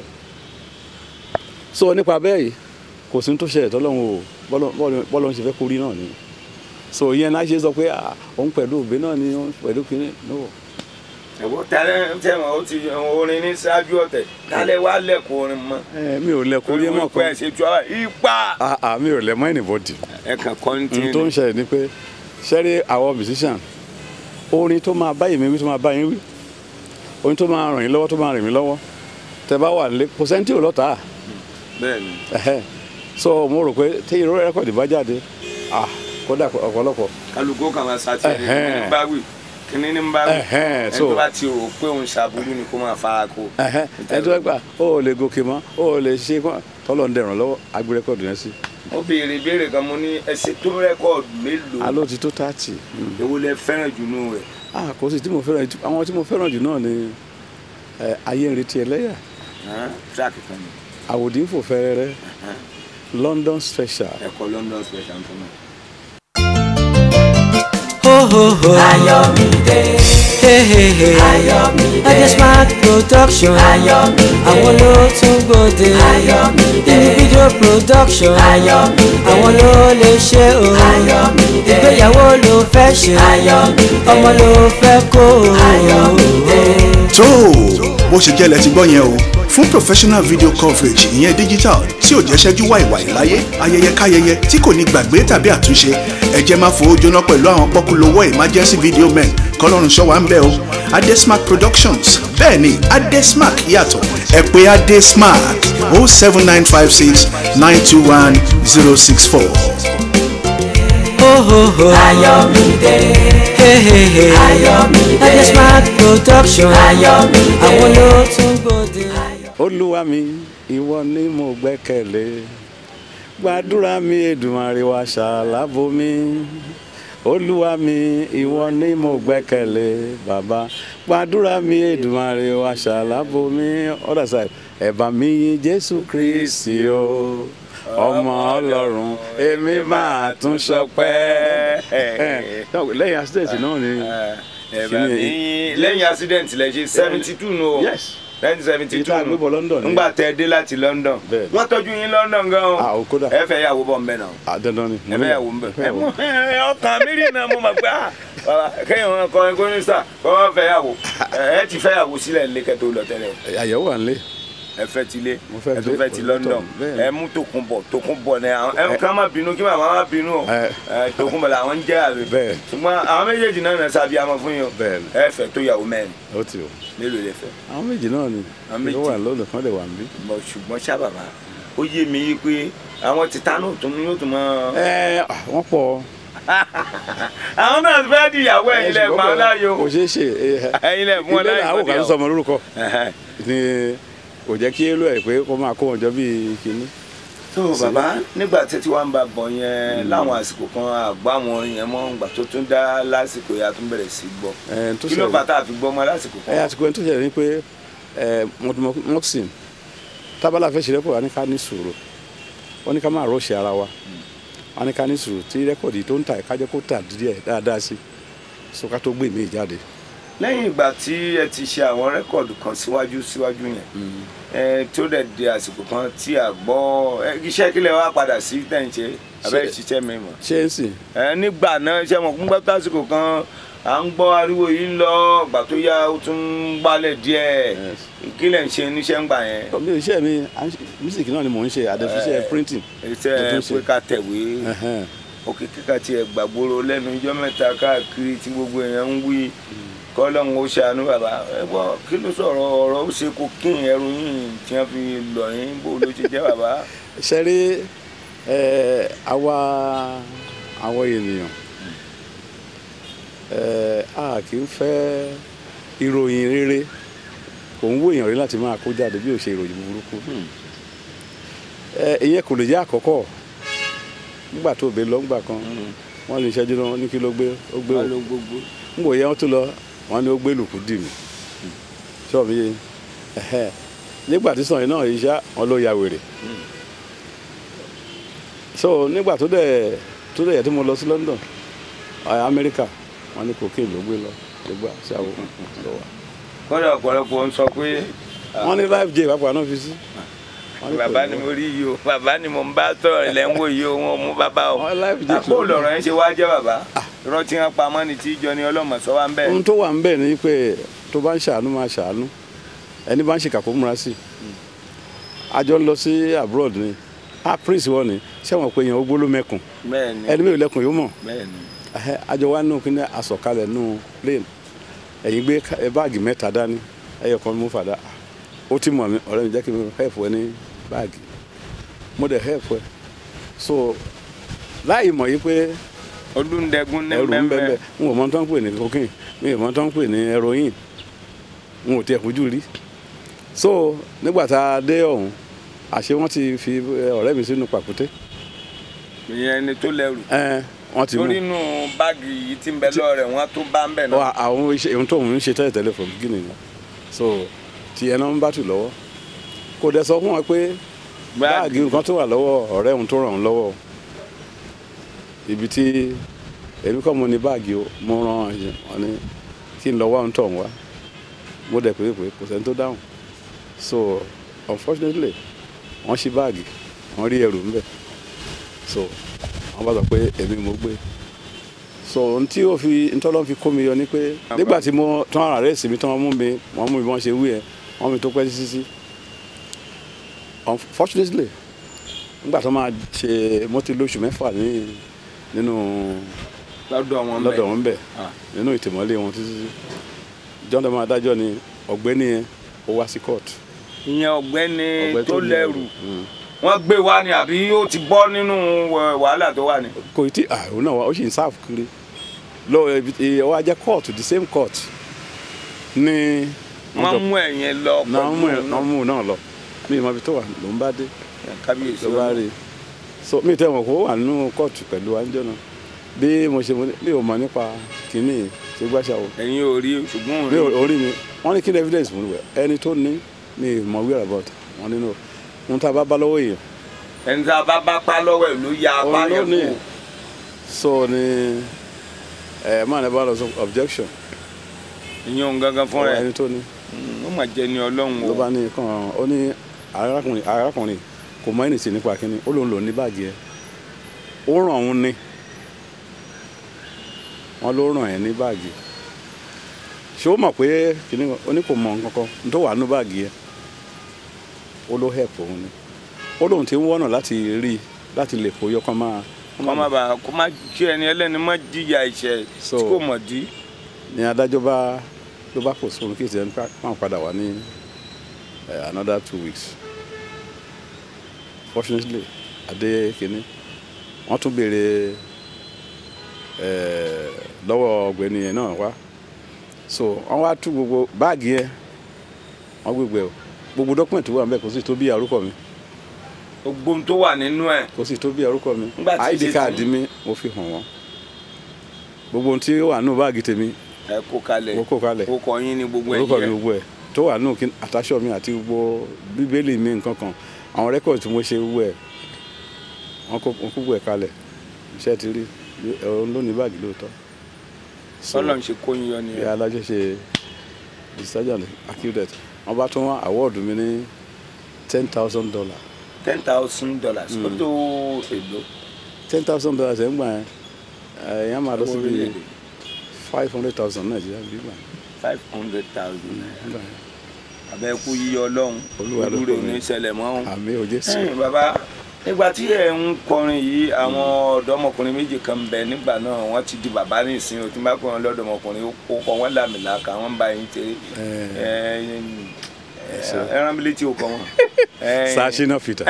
so nípa bẹ́ẹ̀ yìí kò sí ní tó ṣẹlẹ̀ tọ́lọ́run o bọ́lọ́- bọ́lọ́- bọ́lọ́run ṣe fẹ́ kó rí náà ni so ìyẹn náà ṣe sọ pé ah, òun pẹ̀lú òbí náà ni òun pẹ̀lú kínní no ẹ̀wọ́ tẹ́lẹ̀ tẹ́wọ̀n ó ti orin ní ṣáájú ọ̀tẹ̀ tálẹ̀ wá lẹ́kọ̀ọ́ orin mọ́ ẹ mi ò lẹ kó rí ẹ mọ̀ pé ẹ̀ kan ṣe tu ara ipa ah ah mi ò lẹ mọ́ anybody ẹ̀ kàn kọ́ńtì ohun tó ń ṣẹlẹ̀ ni pé ṣẹ́rí àwọn musician orin tó máa bá èmi wí tó máa bá yín wí orin tó máa ràn yín lọ́wọ́ tó máa ràn mí lọ́wọ́ tẹ bá wà nílé kò sẹ́ni tí ò lọ́ta bẹ́ẹ̀ ni ẹ̀hẹ́ so mo rò pé tí irú rẹ́kọ̀dì bá jáde ah kódà ọ̀pọ̀lọpọ̀ kálukú kan máa ṣàtìlẹ́yìn Ẹ̀hẹ́n. kíní ní bá wì kíní ní bá wì Ẹ̀hẹ́n, ẹni so- tó bá ti rò pé òun ṣàbùrú ni kó máa fara kó. ẹ̀hẹ́ ẹni tó bá gbà ó ò lè gòkè mọ́ ó ò lè ṣe kọ́ tọ́lọ̀ ń dẹ̀ràn lọ́wọ́ agbé rẹ́kọ̀dì yẹn sí ó béèrè ìbéèrè kan mo ní ẹsẹ̀ tó rẹ́kọ̀dù mélòó aló ti tó tààtì èwo lẹ fẹ́ràn jù nù rẹ̀ ah kò sí tí mo fẹ́ràn jù àwọn tí mo fẹ́ràn jù náà ni ẹ, ayé ń retí ẹlẹ́yà tíráàkì kan ní àwòdì ń fò fẹ́rẹ́rẹ́ London special ẹ̀kọ́ London special tó náà. Ho ho ho. Ayọ̀mídé Hey hey hey. Ayọ̀mídé Adesmart production. Ayọ̀mídé Àwọn ló tún gbòde. Ayọ̀mídé Individual production. Ayọ̀mídé Àwọn ló lè ṣe o. Ayọ̀mídé Ìgbéyàwó ló fẹ́ ṣe. Ayọ̀mídé Ọmọ ló fẹ́ kó o. Ayọ̀mídé tó o bó ṣe jẹ́ lẹ ti gbọ́ yẹn o fún professional video coverage ìyẹn digital tí ò jẹ́ ṣẹ́jú wàìwàì láyé ayẹyẹ káyẹyẹ tí kò ní gbàgbé tàbí àtúnṣe ẹ jẹ́ máa fowó jóná pẹ̀lú àwọn pọ́kúlówó emergency video men kọ́lọ́run ṣọ́ wa ń bẹ̀ o adesmark productions bẹ́ẹ̀ ni adesmark yàtọ̀ ẹ pè adesmark o seven nine five six nine two one zero six four. Ho ho ho. Ayọ̀mídé Hey hey hey. Ayọ̀mídé Adesmart production. Ayọ̀mídé Àwọn ló tún gbòde. olúwa mi ìwọ ni mo gbẹ́kẹ̀lé gbàdúrà mi èdùmàrè wá ṣàlàbò mi olúwa mi ìwọ ni mo gbẹ́kẹ̀lé bàbá gbàdúrà mi èdùmàrè wá ṣàlàbò mi other side ẹ̀bà mi yìn jésù kristi o ọmọ ọlọ́run èmi máa tún ṣọpẹ́ lẹ́yìn accident náà ni ẹ̀bà mi lẹ́yìn accident lẹ ṣe seventy two nù o yes lẹ́yìn seventy two Ìta àgbébọ̀ London ni. ńgbà tẹ dé láti London Bẹ́ẹ̀. wọ́n tọ́jú yín London gan o Ah, ó kódà. ẹ fẹ́ yàwó bọ̀ mbẹ́ náà Ah, dandan ni ẹ fẹ́ yàwó mbẹ́ ẹ mú ẹ, ọkàn mi rí náà mo mọ̀ pé ah bàbá kéèyàn wọn kọrin kọrin sà kọ́ wọ́n fẹ́ yàwó ẹ ẹ ti fẹ́ yàwó sílẹ̀ ńlẹ́ kẹ́ tó lọ tẹ́lẹ̀ o àyẹ̀wò wà nílé ẹ fẹ́ ti lé Mo fẹ́ ẹ tó dé fẹ́ ti London, London bẹ́ẹ̀ ni. ẹ mú Tòkunbọ̀ Tòkunbọ̀ ní àwọn ẹ ká má bínú kí màmá má bínú o Ẹ. ẹ Tòkunbọ̀ làwọn ń jẹ́ àbí Bẹ́ẹ̀. ṣùgbọ́n àwọn méjèèjì náà nà sábì àmọ́ fún yín o Bẹ́ẹ̀ ni. ẹ fẹ́ tó yàwó mẹ́rin ó ti o mélòó lè fẹ́ àwọn méjì náà ni Àwọn méjì. ló wà lọ́dọ̀ kan lè wà níbí. Bọ̀ ṣùgbọ́n ṣá bàbá ó yé mi yí pé àwọn tìta náà tún yóò tún mọ́ ẹ wọ́n pọ̀ àwọn náà fẹ́ di ìyàwó ẹ̀yin lẹ̀ pa ọ́ láyò kò ṣeé ṣe ẹ̀yin lẹ̀ fún ọ ilé láyò làwọn kan sọmọ lórúkọ Ẹ̀hẹ́n. ni kò jẹ́ kí èlò ẹ̀ pé kó máa kó wọn jọ bíi kinní. tó bàbá nígbà tí tí wàá ń bá bọ̀ yẹn láwọn àsìkò kan àgbà àwọn orin yẹn mọ́ ìgbà tó tún dá lásìkò yẹn a tún bẹ̀rẹ̀ sí gbọ́ Ẹ̀, tó kí ló ṣẹlẹ̀- fà tá a fi gbọ́ mọ́ lásìkò ẹ kan. àsìkò ẹni tó ṣẹlẹ̀ ni pé ẹ mọ́tìmọ́tìm tábàlà fẹ́ ṣe rẹ́pọ̀ wa ní ká ní sùúrù wọ́n ní ká máa rọ́ọ̀ṣì ara wa wọ́n ní ká ní sùúrù tí rẹ́kọ̀dì tó ń ta ká jẹ́ kó tà díẹ̀ dáadáa sí so ká tó gbé mi jáde. lẹ́yìn ìgbà tí ẹ ti ṣe àwọn rẹ́kọ̀dù kan síwájú síwájú yẹn ẹ tó dẹ̀ di àsìkò kan tí a gbọ́ ẹ, iṣẹ́ kílẹ̀ wá padà sí tẹ̀ǹṣe abẹ́ Ṣe- ìṣiṣẹ́ mi mọ̀. ṣé ń sìn ẹ nígbà náà ṣe mọ̀ fún gbàtà àsìkò kan à ń gbọ́ ariwo yìí ń lọ ìgbà tó yá ó tún ń gbálẹ̀ díẹ̀ Yes. kílẹ̀ ń ṣe níṣẹ́ ń gbà yẹn. mi ò iṣẹ́ mi à ń ṣe- music náà ni mò ń ṣe àdẹ̀fiṣẹ́ printing. Mo iṣẹ́ tún ṣe. pé ká tẹ̀wé Ẹ̀hẹ́n. òkè kíkà tiẹ̀ gbàgbóró lẹ́nu ijọ́ mẹ́ta káàkiri tí gbogbo èèyàn ń wí kọ́lọ́hún ó ṣàánú bàbá ẹ gbọ́ kí ló sọ̀rọ̀ ọ̀rọ̀ ó ṣe kó kín ẹrù yín tí wọ́n fi lọ yín bó ló ṣe jẹ́ bàbá. ṣe rí ẹ, àwa àwọn ènìyàn ẹ, a kì í fẹ́ ìròyìn rere kò ń wò èèyàn rí láti máa kó jáde bí ò ṣe ìròyìn burúkú ẹ, ìyẹn kò lè jẹ́ àkọ́kọ́ nígbà tó bẹ lọ ńgbà kan wọ́n lè ṣẹ́jú náà ní kí ló gbé ó gbé wọ́n o ló gbogbo. ń wò yẹn wọ́n tún lọ wọ́n ní ó gbé lùkù dì mí ṣọ́ọ̀bù yìí ẹ̀hẹ́. nígbà tí sọ̀yìn náà yìí ṣá wọn ló ya wèrè so nígbà tó dẹ̀ tó dẹ̀ yẹ tí mo lọ sí London ẹ̀, Amẹ́ríkà wọ́n ní cocaine ló gbé lọ nígbà ṣáwó lọ wà kọ́dà ọ̀pọ̀lọpọ̀ ń sọ pé wọ́n ní life jail pápá náà fi sí. Wọ́n ní bàbá kò- ni mo rí yìí o bàbá ni mo ń bá tọ̀rọ̀ ilẹ̀ ń wò yìí o wọn ò mú bàbá o. Wọ́n life jail àpò lọ̀rọ̀ yẹn ṣe wá jẹ́ bàbá irọ́ tí wọ́n pamọ́ ni tí ìjọ ni ọlọ́mọ sọ wá ń bẹ̀. ohun tó wà ń bẹ̀ ni pé tó bá ń ṣàánú máa ṣàánú ẹni bá ń ṣe kàkó múra sí i àjọ ń lọ sí abroad ni ah prince wọn ni ṣẹ́wọ̀n pé èèyàn ó gbóló mẹ́kùn bẹ́ẹ̀ ni ẹni mẹ́rin lẹ́kùn yóò mọ̀ bẹ́ẹ̀ ni. Ẹhẹ́, àjọ wa nù kíní asọ̀kalẹ̀ nù plane ẹ̀yin gbé ká- ẹ báàgì mẹ́ta dání ẹyọ kan mú fàdá ó ti mọ̀ mí ọ̀rẹ́ mi jẹ́ kí n help ẹ ní báàgì mo dẹ̀ help ẹ so láì mọ̀ yí pé olùdẹ́gun ní ẹrù ń bẹ́ẹ̀ bẹ́ẹ̀ n ò mọ tó ń pè ní cocaine mi ò mọ tó ń pè ní heroin n ò tiẹ̀ fojú rí so nígbà tá a dé ọ̀hún àṣé wọ́n ti fi eh, ọ̀rẹ́ mi sínú pàkúté ìyẹn ni tó lẹ́rù. ẹ wọ́n ti mú torí inú báàgì yìí tí ń bẹ lọ́rẹ̀ wọn tó bá ń bẹ̀ náà. Ọ, àwọn iṣẹ́ ohun tó ń ṣe tẹ́lẹ̀ tẹ́lẹ̀ from beginning ni so ti ẹ̀ náà ń bá tù lọ́wọ́ kò dẹ̀ sọ fún wọn pé báàgì nǹkan tó wà lọ́wọ́ ọ̀rẹ́ òun tó ràn òun lọ́wọ́ ibi tí èmi kọ́ mo ní báàgì o mo ràn wọn ní kí n lọ wá ohun tó ń wá mo dẹ̀ pé pé kò sẹ́ni tó dáhùn so unfortunately wọ́n ṣí báàgì wọ́n rí ẹrù ńbẹ̀ so wọ́n bá sọ pé èmi mo gbé so ohun tí ó fi ntọ́lọ́ fi kó mi yọ ni pé nígbà tí mo tán ara rẹ̀ sí mi tán wọ́n mú mi wọ́n mú mi wọ́n ṣe wí ẹ̀ wọ́n mi tó pẹ́ títí sí unfortunately nígbà tó máa ṣe mo ti lóṣù mẹ́fà ní nínú lọ́dọ̀ wọn lọ́dọ̀ bẹ̀. wọn bẹ̀ Ah. nínú ìtìmọ́lé wọn títí sí john dama adájọ́ ni ọ̀gbẹ́ni yẹn ó wá sí court ìyẹn ọ̀gbẹ́ni Ọ̀gbẹ́ni tó ní lẹ́rù Mm. wọ́n gbé wá ni àbí ó ti bọ́ nínú eh, wàhálà tó wà ní. kò tí ah òun náà wá ó sì ń sáàfù kiri lọ ibi tí ó wá jẹ́ court the same court ní wọ́n mú ẹ̀yìn lọ náà mú ẹ pẹ̀lú náà mú un náà lọ mi ì mọ ibi tó wà ló ń bá dé kábíyèsí ló bá rí i so mi ì tẹ́ wọn kó wà nínú kóòtù pẹ̀lú anjọ́ náà bí mo ṣe mo ní- mi ò mọ nípa kínní ṣe gbàṣà o ẹ̀yin ò rí ṣùgbọ́n òun mi rí. ò orí mi wọ́n ní kí ni evidence mo ní wẹ̀ ẹni tó ní mi ì mọ wíwà about wọn nínú ohun tá a bá bá lọ́wọ́ èèyàn ẹni tá a bá bá pa lọ́wọ́ ẹ̀ ló ya apá òun ló yẹn ní kù. so ni ẹ máa ní bá lọ sọ objection ìyẹn òun gangan fúnra ẹ̀ ẹni tó ní ó mà jẹ́ ni ọlọ́run ló o. bá ní kàn ó ní arákùnrin arákùnrin kò mọ ẹnì sí nípa kínní ó lòun lò ní báàgì ẹ ó ràn òun ní wọn ló ràn ẹ ní báàgì ṣé ó mọ̀ pé kínní ó ní kò mọ nǹkan kan ní tó wà nínú báàgì ẹ ó ló help òun ni ó lóun ti ń wọ́nà láti rí i láti lè kó yọkàn máa kó má bàa kó má kí ẹni ẹlẹ́ni má jìyà ìṣẹ̀ So- tí kò mọ̀ dí. ni adájọ́ bá ló bá postpone kí ìṣẹ̀lẹ̀ máa padà wá ní eh, another two weeks fortunately adé kínní wọ́n tún béèrè eh, lọ́wọ́ ọ̀gbẹ́ni yẹn náà wá so wọ́n wá tú gbogbo báàgì yẹn wọ́n gbégbé o gbogbo dọ́kúmẹ̀ntì wà níbẹ̀ kò sì tó bí àrúkọ mi gbogbo ohun tó wà nínú ẹ̀ kò sì tó bí àrúkọ mi Nígbà tí id ṣe card tí- mi mo fi hàn wọ́n gbogbo ohun tí ó wà nínú báàgì tèmi ẹ kó kalẹ̀ mo kó kalẹ̀ ó kọ yín ní gbogbo ẹ̀ orúkọ mi yẹ gbogbo ẹ̀ tó wà nínú kí- àtàṣọ mi àti gbogbo bíbélì mi nǹkan kan àwọn rẹ́kọ̀dì tí mo ṣe gbogbo ẹ̀ wọ́n kó wọ́n kó gbogbo ẹ̀ kalẹ̀ iṣẹ́ ti rí ẹ̀rọ ló ní báàgì lóòótọ́ So, Ọlọ́run ṣe kó yín yọ ni ìyá alájọ ṣe discharge accused wọ́n bá tún wá awọ́ọ̀dù mi ní ten thousand dollar ten thousand dollars ó tó èlò ten thousand dollars ẹ̀ ń gbà yẹn ẹ̀yàn máa lọ sí bí orílẹ̀-èdè five hundred thousand nàìjíríà bí gbà five hundred thousand naira yẹn gbà yẹn abẹ́kú yíyọ ọlọ́run Olúwa ló ojú rẹ̀ kọ́ ò ní mi. ṣẹlẹ̀ mọ́ ọ́n. àmì òjé sí ẹ̀yin bàbá nígbà tí ẹ̀ ń kọrin yìí àwọn ọ̀dọ́mọkùnrin méjì kan bẹ nígbà náà wọ́n ti di bàbá ní ìsìn o tí n bá kọ́ wọn lọ́dọ̀mọkùnrin ó kọ́ wọn làmìlàkà wọ́n ń bá yín tẹ ẹran bílẹ̀ tí o kọ́ wọn. sashina peter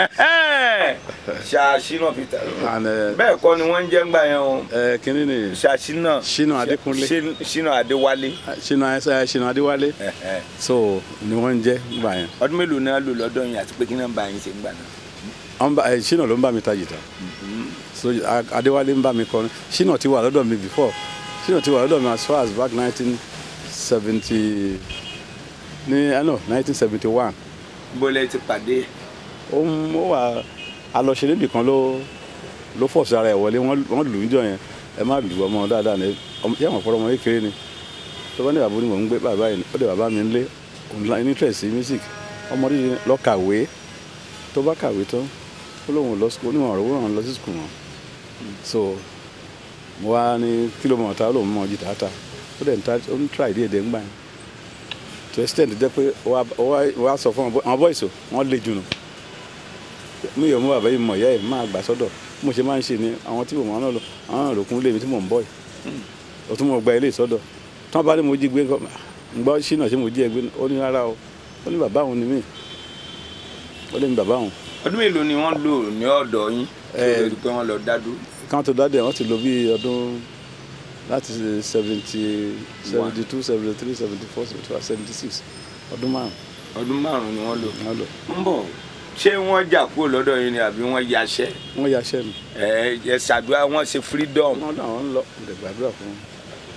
ṣàṣìnà peter and ẹ bẹ́ẹ̀ kọ́ ni wọ́n ń jẹ́ ńgbà yẹn o ẹ kínní ni ṣàṣìnà Ṣínà Adékúnlé. ṣìnà adéwálé ṣínà ẹsẹ ṣínà adéwálé so ni wọ́n ń jẹ́ gbà yẹn ọdún mélòó náà lò lọ́dọ̀ yín àti pé kí náà bá yín ṣe ń gbà náà. Wọ́n bá- ẹ, ṣínà ló ń bá mi ta jìtá so a- adéwálé ń bá mi kọrin ṣínà ti wà lọ́dọ̀ mi before ṣínà ti wà lọ́dọ̀ mi as far as back nineteen seventy ní ẹ no nineteen seventy one bólẹ̀ ti pàdé ó ń ó wà alọ́ṣẹ́ níbì kan ló ló fọ̀ sí ara ẹ̀ wọlé wọ́n wọ́n lù ú jọ yẹn ẹ má lù ọmọ dáadáa ní ọmọ yẹ́n wọ́n fọ́rọ́ ọmọ kékeré ni tó bá ní bàbá onímọ̀ ń gbé bàbá yìí ó dé bàbá mi ń lé òun lá ní interest sí music ọmọdé yìí lọ kàwé tó bá kàwé tán ó lóun lọ sukùl onímọ̀ ọ̀rọ̀ wọ́n lọ sí sukùl wọn so mo wá ní kílómọ̀ ta ó lóun mọ̀ jìtá ta ó dẹ̀ ń ta ó ń try díẹ̀ díẹ̀ ń gbà yẹn to extent jẹ́ pé ó wá ó wá- ó wá sọ fún àwọn boys o wọ́n lè jùnú mi ò mú bàbá yìí mọ̀ ìyá ẹ̀ máa gbà sọ́dọ̀ bí mo ṣe máa ń ṣe ni àwọn tí mo máa ń lọ àwọn náà lòkun lé mi tí mò ń bọ̀ yìí o tún mọ̀ gba ilé ìsọ́dọ̀ tí wọ́n bá ní mo jí gbé nǹkan ń gbọ́ ṣínà ṣé mo jí ẹ gbé ó ní rárá o ó ní bàbá òun ni mí ó lé mi bàbá òun ọdún mélòó ni wọ́n lò ní ọ̀dọ̀ yín tó Eh, lè di pé wọ́n lọ dádú káwọn tó dáadé wọ́n ti lò bí ọdún láti seventy seventy two seventy three seventy four seventy five seventy six ọdún márùn ọdún márùn ni wọ́n lò. wọ́n lò ń bọ̀ ṣé wọ́n jà kúrò lọ́dọ̀ yín ni àbí wọ́n yaṣẹ́ wọ́n yaṣẹ́ mi ẹ ẹ ṣàdúrà wọ́n ṣe freedom. wọ́n náà wọ́n ń lọ ǹdẹ̀ gbàdúrà fún wọn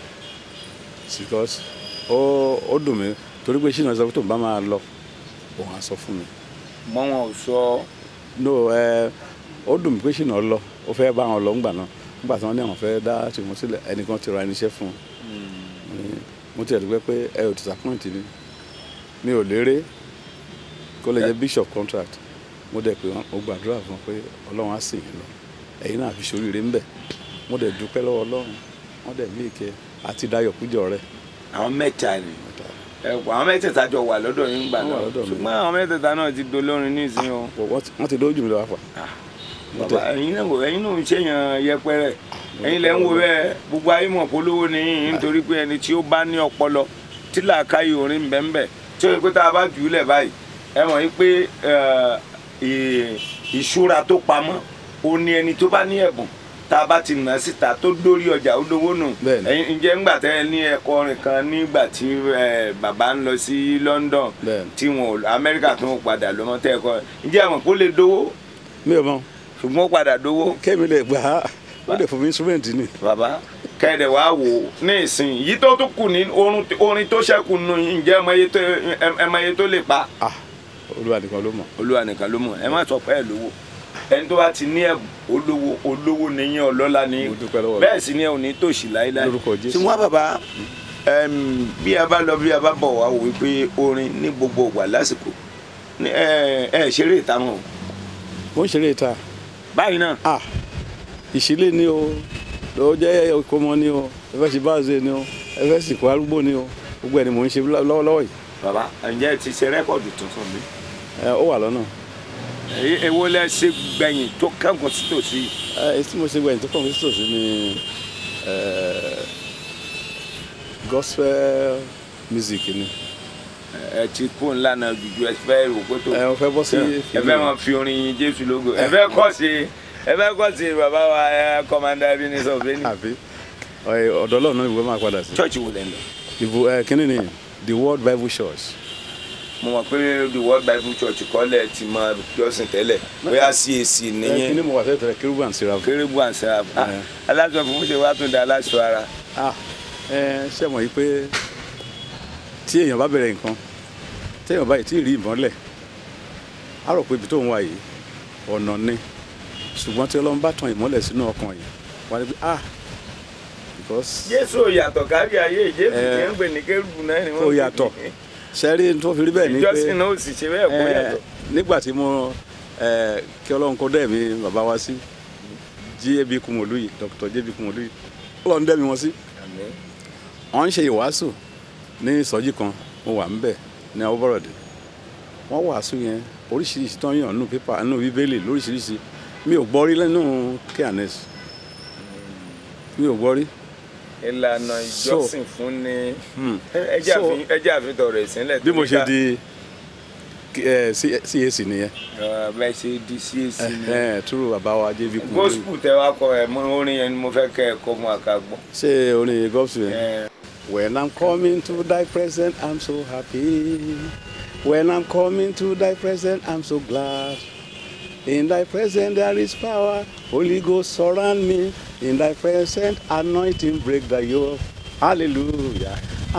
because ó ó dùn mí torí pé ṣínà sọ pé tó ń bá máa lọ òun á sọ fún mi mọ́ wọn ò sọ no ẹ ó dùn mí pé ṣìnà lọ ó fẹ́ bá wọn lọ ńgbà náà ńgbà tí wọ́n ní àwọn fẹ́ dá tìmọ̀ sílẹ̀ ẹnìkan ti ra irinṣẹ́ fún un Ní- mo ti ẹ̀ dúpẹ́ pé ẹ ò disappoint mi mi ò lérè kó lè jẹ́ bishop contract mo dẹ̀ pé wọ́n- mo gbàdúrà fún wọn pé ọlọ́run á sìn yín lọ ẹ̀yin náà fi ṣoríire ńbẹ̀ mo dẹ̀ dúpẹ́ lọ́wọ́ ọlọ́run wọ́n dẹ̀ mí ìkẹ́ àti dayọ̀ kújọ rẹ̀ àwọn mẹ́ta ni ẹ kò àwọn mẹ́tẹ̀ẹ̀ta jọ wà lọ́dọ̀ yín gbà Wọ́n wà náà lọ́dọ̀ mi. ṣùgbọ́n àwọn mẹ́tẹ̀ẹ̀ta náà ti dolórin nísìnyí o. wọ́n ti- wọ́n ti dójú mi lọ́wọ́ fà Mo bàbá tẹ̀- ẹ̀yin náà wò- ẹ̀yin náà ń ṣèyàn yẹpẹrẹ ẹ̀yin lẹ ń wo bẹ́ẹ̀ gbogbo ayé mọ̀ polówó ni yín nítorí pé ẹni tí ó bá ní ọpọlọ tí làákàyè orin bẹ́ẹ̀nbẹ́ẹ̀ tí ó yẹ pé tá a bá jù ú lẹ̀ báyìí ẹ mọ̀ yín pé ẹ, ì- ìṣúra tó pamọ́ ó ní ẹni tó bá ní ẹ̀bùn tá a bá ti nà á síta tó dórí ọjà ó lówó nù Bẹ́ẹ̀ni. ẹ̀yin ǹjẹ́ ńgbà tẹ́ ẹ ní ẹ̀kọ́ orin kan nígbà tí ẹ, bàbá ń lọ sí London Bẹ́ẹ̀ni. tí wọn ò Amẹ́ríkà tó ń padà lọ́mọ tẹ́ ẹ̀kọ́ ǹjẹ́ àmọ̀ kó lè dówó mi ò mọ̀ ṣùgbọ́n ó padà dówó kémi lè gbà á ó lè fún mi instrument ni bàbá kẹ́ẹ̀dẹ̀ wá wò ó ní ìsìn yìí tó tún kù ní orin orin tó ṣẹ́kù nù yín ǹjẹ́ ẹ mọ iye tó ẹ mọ iye tó lè pa ah olúwa nìkan ló mọ̀ olúwa nìkan ló mọ̀ ẹ má sọ pé ẹ lówó ẹni tó bá ti ní ẹ̀bùn olówó olówó nìyẹn ọlọ́lá ní Mo dúpẹ́ lọ́wọ́ rẹ. bẹ́ẹ̀ sì ni ẹ ò ní tòṣì láéláé Lórúkọ Jésù. tí wọ́n bàbá ẹm, bí a bá lọ bí a bá bọ̀ wá wò wípé orin ní gbogbo ìgbà lásìkò ní ẹ ẹ ṣeré ìta mọ́ o. mo ń ṣeré ìta báyìí náà ah ìṣílẹ̀ ni o ló jẹ́ ìkómọ ni o ẹ fẹ́ ṣe báàzẹ̀ ni o ẹ fẹ́ sìnkú arúgbó ni o gbogbo ẹ̀ ni mò ń ṣe lọ́wọ́lọ́wọ́ yìí bàbá ǹjẹ́ ẹ ti ṣe rẹ́kọ̀dù tuntun mi. ẹ ó wà lọ́nà èyí èwo lẹ ṣe gbẹ̀yìn tó kẹ́kọ̀ọ́ sí tòsí ẹ tí mo ṣe gbẹ̀yìn tó kàn mí sòsí ni ẹ, gospel music ni ẹ ti kó ńlá náà jùjú ẹ fẹ́ rò pé tó ẹ mo fẹ́ bọ́ sí ẹ fẹ́ máa fi orin yin jésù lógo ẹ fẹ́ kọ́ sí ẹ fẹ́ kọ́ sí bàbá wa ẹ kọ́mándà Ebenezer Obeni àbí ẹ, ọ̀dọ̀ ọlọ́run náà ìwé máa padà sí. church wo lẹ́ ń lọ. ìbò ẹ kínní ni the world bible church. mo mọ̀ pé the world bible church kọ́lẹ̀ ti máa jọ́sìn tẹ́lẹ̀ bóyá cac ẹ kínní nìyẹn mo wà tẹ́tẹ̀rẹ̀ kérúbù and seraphim. kérébù àǹsẹ̀ Eh. aláṣọ fún ṣe wá tún da aláṣọ ara. ah ẹ ṣe mọ̀ yìí pé tí èèyàn bá bẹ̀rẹ̀ nǹkan téèyàn báyìí tí ì rí ìmọ́lẹ̀ á rò pé ibi tó ń wà yìí ọ̀nà ni ṣùgbọ́n tí ọlọ́run bá tan ìmọ́lẹ̀ sínú ọkàn yìí wà á rí pé ah because jésù ò yàtọ̀ kárí ayé jésù Eh. tí ń gbè ní kérébù náà ni wọ́n Ó yàtọ̀. sẹ́rí tó fi rí bẹ́ẹ̀ ni pé ìjọsìn náà ò sì ṣe bẹ́ẹ̀ kó eh, yàtọ̀. nígbà tí mo eh, kí ọlọ́run kó dẹ̀ mi bàbá wa sí jab kumolu yìí dr jab kumolu yìí ọlọ́run dẹ̀ mi wọn sí Àmín. wọ́n ń ṣe ìwàásù ní ìsọjí kan mo wà ńbẹ̀ ní awúbọ̀rọ̀dé wọ́n wàásù yẹn oríṣiríṣi tó ń yàn nínú pépà nínú bíbélì lóríṣiríṣi mi ò gbọ́ rí lẹ́nu kns mi ò gbọ́ rí ìlànà ìjọsìn fún ni Hmm. ẹ jẹ́ So- àfi- ẹ jẹ́ àfitọ̀ rẹ̀ sílẹ̀ bí mo ṣe di eh, C- cac nìyẹn bẹ́ẹ̀ ṣe di cac ni Eh, túrú bàbá wa jv kumolu gospel tẹ wá kọ ẹ mọ orin yẹn ni mo fẹ́ kẹ́ ẹ kọ́ fún àkàgbọ́. ṣé orin gọ́ọ̀sù yẹn. When I'm coming to thy presence, I'm so happy. When I'm coming to thy presence, I'm so glad. In thy presence there is power. Holy Ghost surround me. In thy presence, anointing break the yoke. Hallelujah.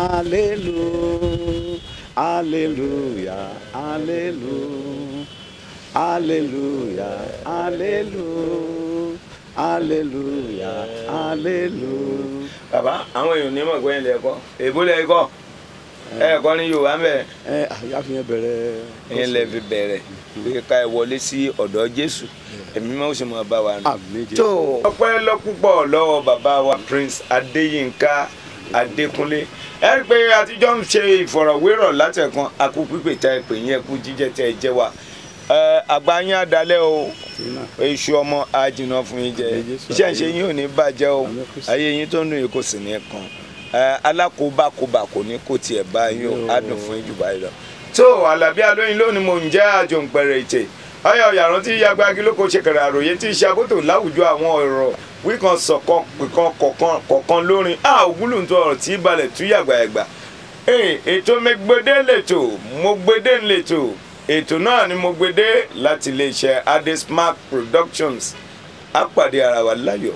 Hallelujah. Hallelujah. Hallelujah. Hallelujah. Hallelujah. Hallelujah. Hallelujah. bàbá àwọn èèyàn ní mọ̀ pé ẹ̀ lẹ́kọ́ èbó lẹ́kọ́ ẹ̀ẹ̀kọ́ ní yorùbá ń bẹ̀ ẹ àyàfihàn bẹ̀rẹ̀ ẹ̀yìn lẹ́ fi bẹ̀rẹ̀ pé ká ẹ wọlé sí ọ̀dọ̀ jésù ẹ̀mí máa ń ṣe máa bá wa rìn. àmì jẹ tó ọpẹ́ lọ́púpọ̀ lọ́wọ́ bàbá wa prince adéyínká adékúnlé ẹ rí i pé àtijọ́ ń ṣe ìfọ̀rọ̀wérọ̀ látẹ̀kan akú pípé tá ẹ pè yín ẹkú jíjẹ tẹ ẹ jẹ wa ẹ àgbà yín adalẹ́ o tìǹà èṣù ọmọ àjìnà fún yín jẹ Àmín Jésù. iṣẹ́ ìṣe yín ò ní bàjẹ́ o Àmín Kristi. ayé yín tó ń dùn yìí kò sì ní kan ẹ alákòóbákòóbá kò ní kó tiẹ̀ bá yín o Àmín o. á dùn fún yín jù báyìí lọ. tó alábí alóyin lónìí mò ń jẹ́ àjòǹpẹ̀rẹ̀ ètè ọyọ yàrá tí yagbagi lóko ṣèkèrè àròyé tí iṣẹ́ àbótò láwùjọ àwọn ọ̀rọ̀ wíkan sọ̀kan pìkan kọ̀kan kọ̀kan lórin a ògúlùntò ọ̀rọ̀ tí balẹ̀ tú yàgbàyàgbà Ee, ètò mẹgbẹdẹ lẹtọ mọgbẹdẹ lẹtọ ètò náà ni mo gbẹdẹ láti iléeṣẹ́ adesmark productions á pàdé ara wa láyọ̀.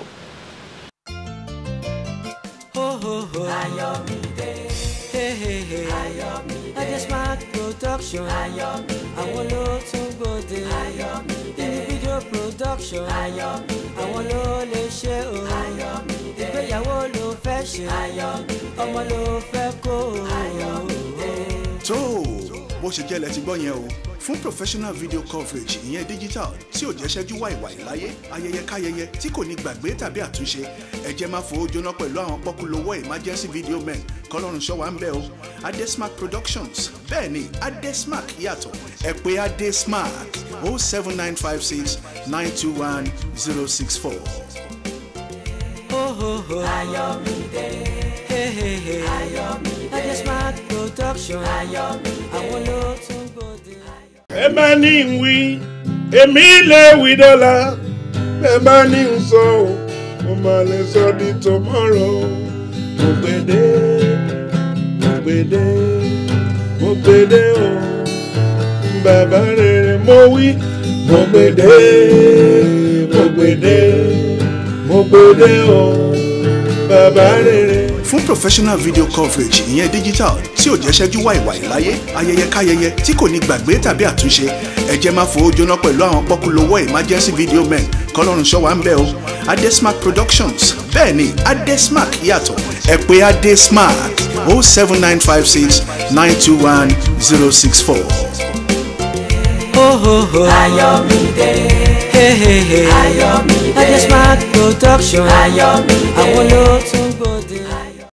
Ho ho ho. Ayọ̀mídé, Hey hey hey. Ayọ̀mídé, Adesmark production. Ayọ̀mídé, Àwọn ló tún gbòde. Ayọ̀mídé, Individual production. Ayọ̀mídé, Àwọn ló lè ṣe o. Ayọ̀mídé, Ìgbéyàwó ló fẹ́ ṣe. Ayọ̀mídé, Ọmọ ló fẹ́ kó o. Ayọ̀mídé. tó o bó ṣe jẹ́ lẹ ti gbọ́ yẹn o fún professional video coverage ìyẹn digital tí ò jẹ́ ṣẹ́jú wàìwàì láyé ayẹyẹ káyẹyẹ tí kò ní gbàgbé tàbí àtúnṣe ẹ jẹ́ máa fowó jóná pẹ̀lú àwọn pọ́kúlówó emergency video men kọ́lọ́run ṣọ́wá ń bẹ̀ o adesmark productions bẹ́ẹ̀ ni adesmark yàtọ̀ ẹ pè adesmark o seven nine five six nine two one zero six four. Ho ho ho. Ayọ̀mídé, Hey hey hey. Ayọ̀mídé, Adesmark production. Ayọ̀mídé. Àwọn ló tún gbòde. ẹ bá ní ń wí èmi lè wí dọ́là ẹ bá ní ń sọ ọ́ mo máa lè sọ di tomorrow mo gbèdé mo gbèdé mo gbèdé o bàbá rere mo wí mo gbèdé mo gbèdé mo gbèdé o bàbá rere. fún professional video coverage ìyẹn digital tí ò jẹ́ ṣẹ́jú wàìwàì láyé ayẹyẹ káyẹyẹ tí kò ní gbàgbé tàbí àtúnṣe ẹ jẹ́ máa fowó jóná pẹ̀lú àwọn pọ́kúlówó emergency video men kọ́lọ́run ṣọ́wá ń bẹ̀ o adesmark productions bẹ́ẹ̀ ni adesmark yàtọ̀ ẹ pè adesmark o seven nine five six nine two one zero six four. Ho ho ho. Ayọ̀mídé, Hey hey hey. Ayọ̀mídé, Adesmark production. Ayọ̀mídé, Àwọn ló tún